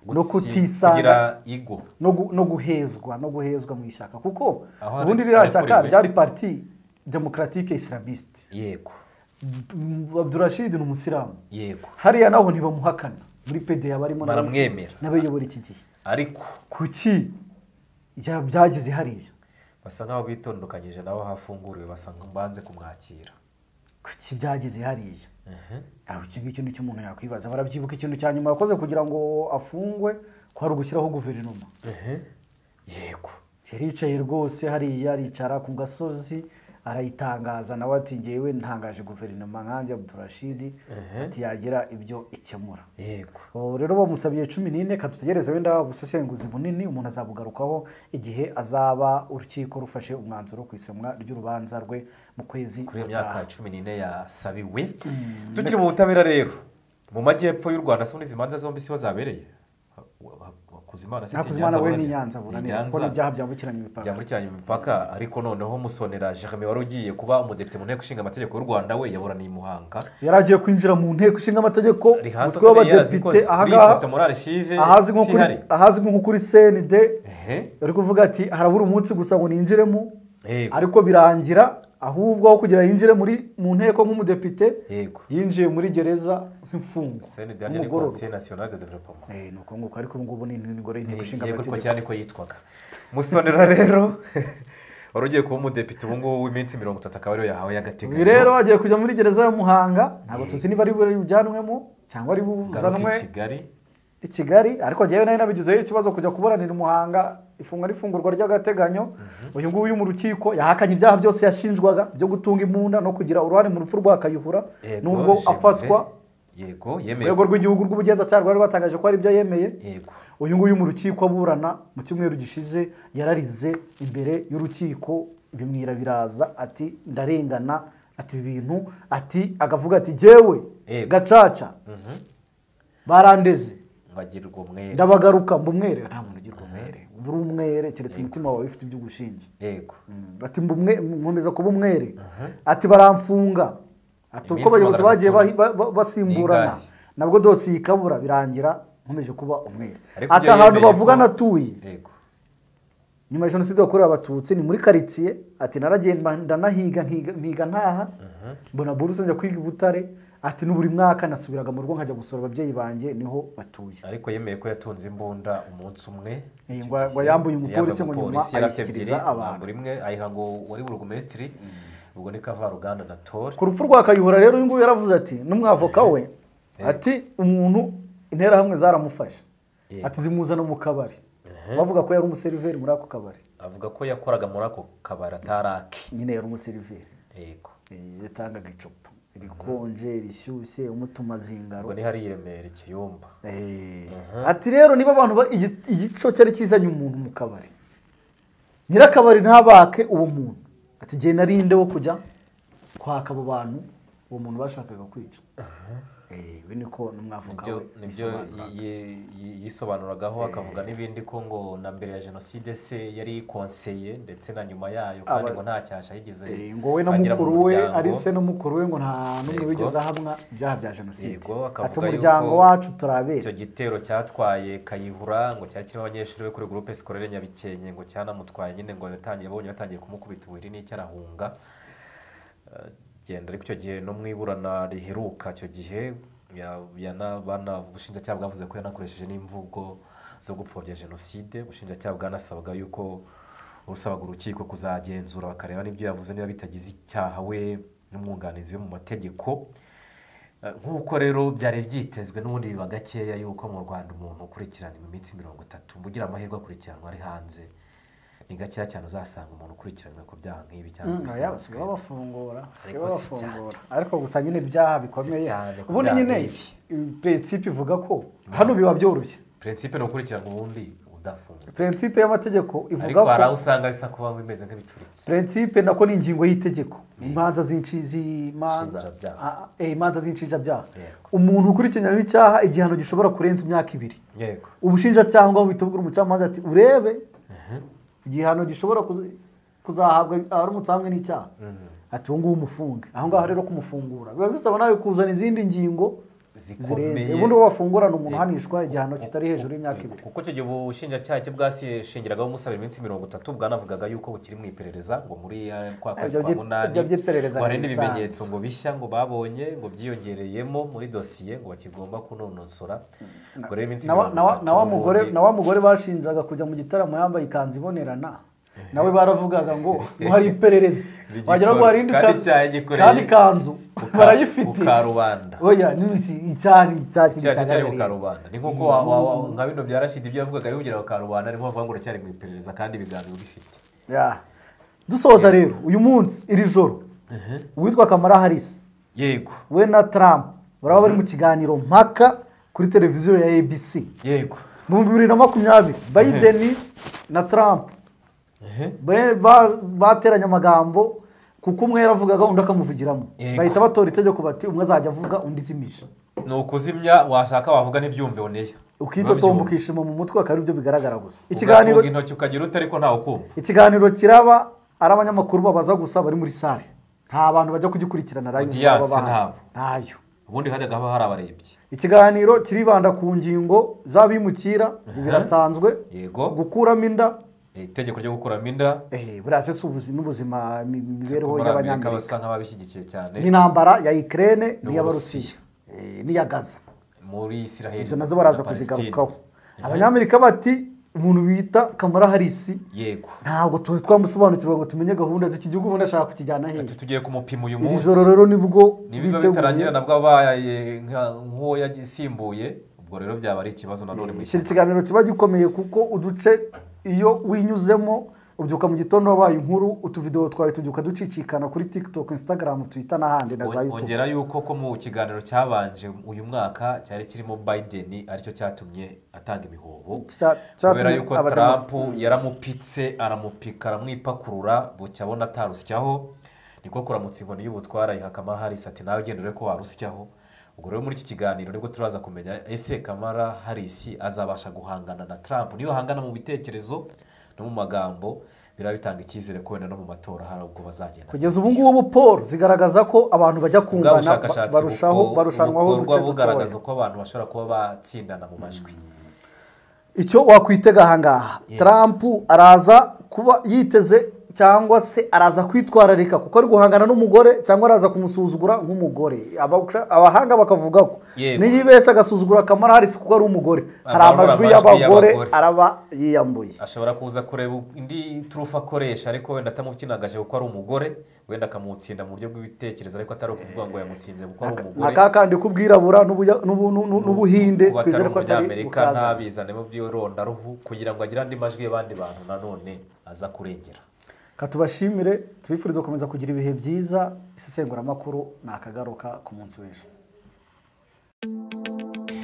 no Gutsi- kutisanga kugira igo no gu- no guhezwa no guhezwa mu ishyaka kuko Aho ari- ubundi ririya shyaka arekuriwe. ryari parti demokaratike isilamiste yego abdurashid ni umusilamu yego hariya naho ntibamuhakana muri pede yabarimo nawe- baramwemera n'abayobora iki gihe ariko kuki bya- byageze hariya basa nk'aho bitondukanyije nabo hafunguriwe basa nk- banze kumwakira kuki byageze hariya aho icyo ngicyo nicyo umuntu yakwibaza barabyibuka ikintu cya nyuma yakoze kugira ngo afungwe ko ari ugushyiraho guverinoma yego yari yicaye rwose hariya aricara ku gasozi arayitangaza nawe ati ngewe ntangaje guverinoma nkanjye abdurashidi ati yagira ibyo ikemura yego ubu rero bamusabiye cumi n'ine reka dutegereze wenda ubusesenguzi bunini umuntu azabugarukaho igihe azaba urukiko rufashe umwanzuro ku isemwa ry'urubanza rwe mu kwezi kuri iyo gutaha. myaka cumi n'ine yasabiwe tukiri mu butabera rero mu majyepfo y'u rwanda se muri izi manza zombi si ho zabereye hakuzimana se si Hakuzimana we ni Nyanza Ni buranira kuko Nyanza. n'ibyaha byambukiranya imipaka byambukiranya imipaka ariko noneho musonera jeremy wari ugiye kuba umudepite mu nteko ishinga amategeko y'u rwanda we yaburaniye i muhanga yari agiye kwinjira mu nteko ishinga amategeko Rihanna umutwe w'abadepite yarazikoze kuri iyi ahangaha foto muri arishive ahazwi nko kuri sihari. ahazwi nko kuri cnd ehe yari kuvuga ati harabura umunsi gusa ngo ninjiremo Yego. ariko birangira ahubwo aho kugira yinjire muri mu nteko nk'umudepite Yego. yinjiye muri gereza nk'imfungwa cnd yari nk'umugororwa. konsiye nasiyonari de developoma Eh, ni uko nguko ariko ubu ngubu ni ingoro y'inteko ishinga yego ariko amategeko cyane ko yitwaga musonera rero wari ugiye kuba umudepite ubu ngubu w'iminsi mirongo itatu akaba ariyo yahawe uyu y'agateganyo rero agiye kujya muri gereza ya muhanga ntabwo tuzi niba ari bujyanwemo cyangwa ari garuka buzanwe i kigali i kigali ariko njyewe nari nabigizeho ikibazo kujya kuburanira umuhanga ifungwa n'ifungurwa ry'agateganyo uyu nguyu uri mu rukiko yahakanye ibyaha byose yashinjwaga byo gutunga imbunda no kugira uruhare mu rupfu rwa kayihura Yego, nubwo Gervais. afatwa yego mu yemeye rwego rw'igihugu rw'ubugenzacyaha rwari rwatangaje ko hari ibyo yemeye yego uyu nguyu mu rukiko aburana mu cyumweru gishize yararize imbere y'urukiko bimwira biraza ati ndarengana ati ibi bintu ati agavuga ati jyewe Yego. gacaca barandeze ngo agire ubwo mwere ndabagaruka mba umwere nta muntu ugira umwere uba uri umwere keretse umutima wawe ufite ibyo ugushinja yego Mm, ati mba umwe- nkomeza kuba umwere ati baramfunga ati uko Iminsi abayobozi bagiye baraza bahi- ba- ba- basimburana Ningahe? nabwo dosiye ikabura birangira nkomeje kuba umwere Ariko ati ibyo ahantu yemeye bavugana ko- atuye yego nyuma ya jenoside yakorewe abatutsi ni muri karitsiye ati naragiye mba- ndanahiga nkiga- mpiga ntaha mbona buruse njya kwiga i butare ati n'uburi mwaka nasubiraga mu rugo nkajya gusura ababyeyi banjye niho batuye ariko yemeye ko yatunze imbunda umunsi umwe Eh, ngo ngo yambuye umupolisi ngo nyuma umupolisi yarafite ebyiri ayishyikiriza abantu ntabwo imwe ayiha ngo wari burugumesitiri ubwo ni kavaruganda na tori ku rupfu rwa kayihura rero uyu nguyu yaravuze ati n'umwavoka we ati umuntu interahamwe zaramufashe Yego. ati zimuzana mu kabari bavuga ko yari umuseriveri muri ako kabari avuga ko yakoraga muri ako kabari atarake nyine yari umuseriveri yego Eh, yatangaga icupa rikonje rishyushye umutuma zingaro ubwo ni hariya i remera ikiyumba Eh, ati rero niba abantu ba- igi- igico cyari kizanye umuntu mu kabari nyirakabari ntabake uwo muntu ati igihe narinde wo kujya kwaka abo bantu uwo muntu bashakaga kwica Eh, we niko n'umwavoka nibyo we nibyo bisobanura. yi- yi- yisobanuragaho akavuga n'ibindi ko ngo na mbere ya jenoside se yari konseye ndetse na nyuma yayo kandi Aba- ngo nta cyasha yigeze Eh, ngo we na agera mu mukuru we muryango. ari se na mukuru we ngo nta n'umwe Yego. wigeze ahamwa ibyaha bya jenoside Yego, akavuga ati umuryango yuko wacu icyo turabera gitero cyatwaye kayihura ngo cyari kirimo abanyeshuri be kuri groupe scolaire nyabikenke ngo cyanamutwaye nyine ngo yatangiye abonye batangiye kumukubita ubuhiri n'icyo arahunga Eh, genda ariko icyo gihe no mu iburana riheruka icyo gihe ya- yana- bana- ubushinjacyaha bwavuze ko yanakoresheje n'imvugo zo gupfobya jenoside ubushinjacyaha bwanasabaga yuko busabaga urukiko kuzagenzura bakareba n'ibyo yavuze niba bitagize icyaha we n'umwunganizi we mu mategeko Eh, nk'uko rero byari byitezwe n'ubundi biba gakeya yuko mu rwanda umuntu ukurikirana mu minsi mirongo itatu ngo ugire amahirwe akurikiranwa ari hanze ni gakeya cyane uzasanga umuntu ukurikiranwe ku byaha nk'ibi cyangwa Mm, oya, basigaye babafungura basigaye Ariko si babafungura ariko gusa nyine ibyaha bikomeye Si cyane ku ubundi byaha nyine nk'ibi. prinsipe ivuga ko hano biba byoroshye prinsipe ni ukurikirana ubundi udafunga prinsipe y'amategeko ivuga ariko hari ko aho usanga bisa kuba bimeze nk'ibicuritse prinsipe nako ni ingingo y'tegeko imanza z'inshi- z'imanza- Nshinjabyaha. Ah, eh, imanza z'inshinjabyaha Yego. umuntu ukurikiranyweho icyaha igihano gishobora kurenza imyaka ibiri yego ubushinjacyaha ngo bitubwira umucamanza ati urebe igihano gishobora kuza- kuzahabwa aramutse hamwe n'icyaha ati uwo nguwo umufunge aho ngaho rero kumufungura biba bisaba nawe kuzana izindi ngingo zirenze Zikomeye. ubundi uwo bafungurana umuntu uhanishwa igihano kitari hejuru y'imyaka ibiri kuko icyo gihe ubushinjacyaha cyo bwashingiragaho umusabira iminsi mirongo itatu bwanavugaga yuko bukiri mu iperereza ngo muri eh, kwa kwezi Ibyo kwa byi- munani ibyo by'iperereza ngo hari ntibisanzwe. n'ibimenyetso ngo bishya ngo babonye ngo byiyongereyemo muri dosiye ngo bakigomba kunonosora ngo rero iminsi Na wa- na wa- na wa mugore n'ubundi- na wa mugore bashinjaga kujya mu gitaramo yambaye ikanzu ibonerana nawe baravugaga ngo ngo hari iperereza Rigikora. wagira ngo hari indi Kandi kanzu- icyaha gikoreye kandi ikanzu ku ka- barayifite ku karubanda. oya ni icyari icyari icyaha cyo cyari ku karubanda ni nk'uko wa- wa- wa- nka bino bya rashidi ibyo yavugaga bivugira ku karubanda ni mpamvu ngo cyari mu iperereza kandi ibiganiro bifite Ya. dusoza rero uyu munsi iri joro uwitwa kamara harisi yego we na trump baraba bari mu kiganiro mpaka kuri televiziyo ya abc yego mu bibiri na makumyabiri biden na trump Ba- ba- bateranye amagambo kuko umwe yaravugaga undi akamuvugiramo Yego. bahita batora itegeko bati umwe azajya avuga undi izimije ni ukuzimya washaka wavuga n'ibyumve uneye ukitotomba Ntibabyumve. ukishima mu mutwe akaba aribyo bigaragara gusa ikiganiro ikiganiro intoki ukagira ute ariko ntawe ukumva ikiganiro kiraba ari abanyamakuru babaza gusa bari muri sale nta bantu bajya kugikurikirana live Audience baba bahari. ntabwo. ntayo ubundi hajyaga haba hari abarebyi ikiganiro kiribanda ku ngingo z'abimukira birasanzwe Yego. gukuramo inda Eh, itegeko ryo gukuramo inda eh, buriya se si ubuzi- n'ubuzima imi- imibereho muri amerika y'abanyamerika basa nk'ababishyigikiye cyane n'intambara ya ukraine N'uburusiya. n'iy'abarusiya eh, n'iya gaza muri isiraheli izo nazo baraza na Palestine. kuzigarukaho abanyamerika bati umuntu bita kamara harisi yego ntabwo tuba twamusobanukirwa ngo tumenye gahunda z'iki gihugu ubundi ashaka kukijyana ati hehe tugiye kumupima uyu iri munsi joro rero nibwo nibiba bitarangira nabwo abaye nka- nk'uwo yagisimbuye ubwo rero byaba ari ikibazo nanone iki mu ni ishyamba ikiganiro kiba gikomeye kuko uduce iyo winyuzemo ubyuka mu gitondo wabaye inkuru utuvidewo twawe tubyuka ducicikana kuri tiktok instagram twitter n'ahandi na za On- youtube ongera yuko ko mu kiganiro cyabanje uyu mwaka cyari kirimo biden aricyo cyatumye atanga imihoho Cya- kubera cyatumye yuko abademo- trump yaramupitse aramupika aramwipakurura bucya abona atarusyaho niko kuramutsa inkoni y'ubutwara ayiha kamara harisi ati nawe ugenda urebe ko warusyaho ubwo rero muri iki kiganiro nibwo turaza kumenya ese kamara harisi azabasha guhangana na trump niyo hangana mu bitekerezo no mu magambo biraba bitanga icyizere ko wenda no mu matora hari ubwo bazagenda kugeza ubu ngubu paul zigaragaza ko abantu bajya ubwabo kungana ba- ubushakashatsi barushaho buko- barushanwaho bukorwa uduce bugaragaza dutoya uko abantu bashobora kuba batsindana mu majwi icyo wakwitega ahangaha trump araza kuba yiteze cyangwa se araza kwitwararika kuko ari guhangana n'umugore cyangwa araza kumusuzugura nk'umugore Abawusha- abahanga bakavuga ko Yego. niyibeshya agasuzugura kamara harisi kuko ari umugore hari Amarura amajwi amajwi y'abagore y'abagore. araba yiyambuye ashobora kuza kureba indi turufu akoresha ariko wenda atamubyinagaje kuko ari umugore wenda akamutsinda mu buryo bw'ibitekerezo ariko atari ukuvuga ngo yamutsinze kuko ari nka umugore ka kandi k'ubwirabura n'ubuya- n'ubu- n'u- n'ubuhinde kuba twizere atari ko atari umunyamerika bukaza ntabizanemo by'irondaruhu kugira ngo agire andi majwi y'abandi bantu nanone aza kurengera katubashimire tubifurize gukomeza kugira ibihe byiza isesenguramakuru ni akagaruka ku munsi w'ejo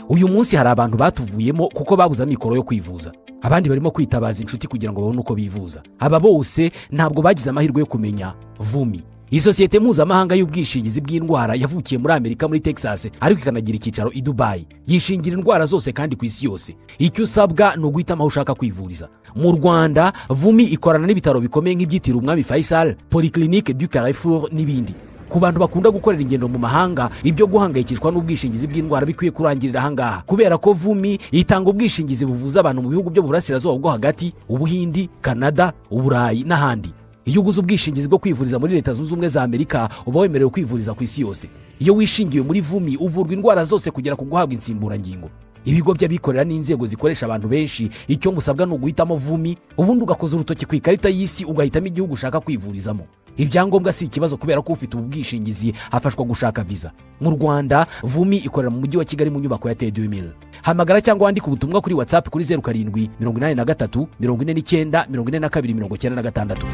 uyu munsi hari abantu batuvuyemo kuko babuze amikoro yo kwivuza abandi barimo kwitabaza inshuti kugira ngo babone uko bivuza aba bose ntabwo bagize amahirwe yo kumenya vumi iyi sosiyete mpuzamahanga y'ubwishingizi bw'indwara yavukiye muri amerika muri texas ariko ikanagira icyicaro i dubayi yishingira indwara zose kandi ku isi yose icyo usabwa ni uguhitamo aho ushaka kwivuriza mu rwanda vumi ikorana n'ibitaro bikomeye nk'ibyitiriwe umwami faisal polyclinique du carrefour n'ibindi ku bantu bakunda gukorera ingendo mu mahanga ibyo guhangayikishwa n'ubwishingizi bw'indwara bikwiye kurangirira ahangaha kubera ko vumi itanga ubwishingizi buvuza abantu mu bihugu byo mu burasirazuba bwo hagati ubuhindi kanada uburayi n'ahandi iyo uguze ubwishingizi bwo kwivuriza muri leta zunze ubumwe za amerika uba wemerewe kwivuriza ku isi yose iyo wishingiwe muri vumi uvurwa indwara zose kugera ku guhabwa insimburangingo ibigo by'abikorera n'inzego zikoresha abantu benshi icyo musabwa ni uguhitamo vumi ubundi ugakoza urutoki ku ikarita y'isi ugahitamo igihugu ushaka kwivurizamo ibyangombwa si ikibazo kubera ko ufite ubu bwishingizi hafashwa gushaka viza mu rwanda vumi ikorera mu mujyi wa kigali mu nyubako ya tedi hamagara cyangwa wandike ubutumwa kuri whatsapp kuri zeru karindwi mirongo inani na gatatu mirongo ine n'icyenda mirongo ine na kabiri mirongo icyenda na gatandatu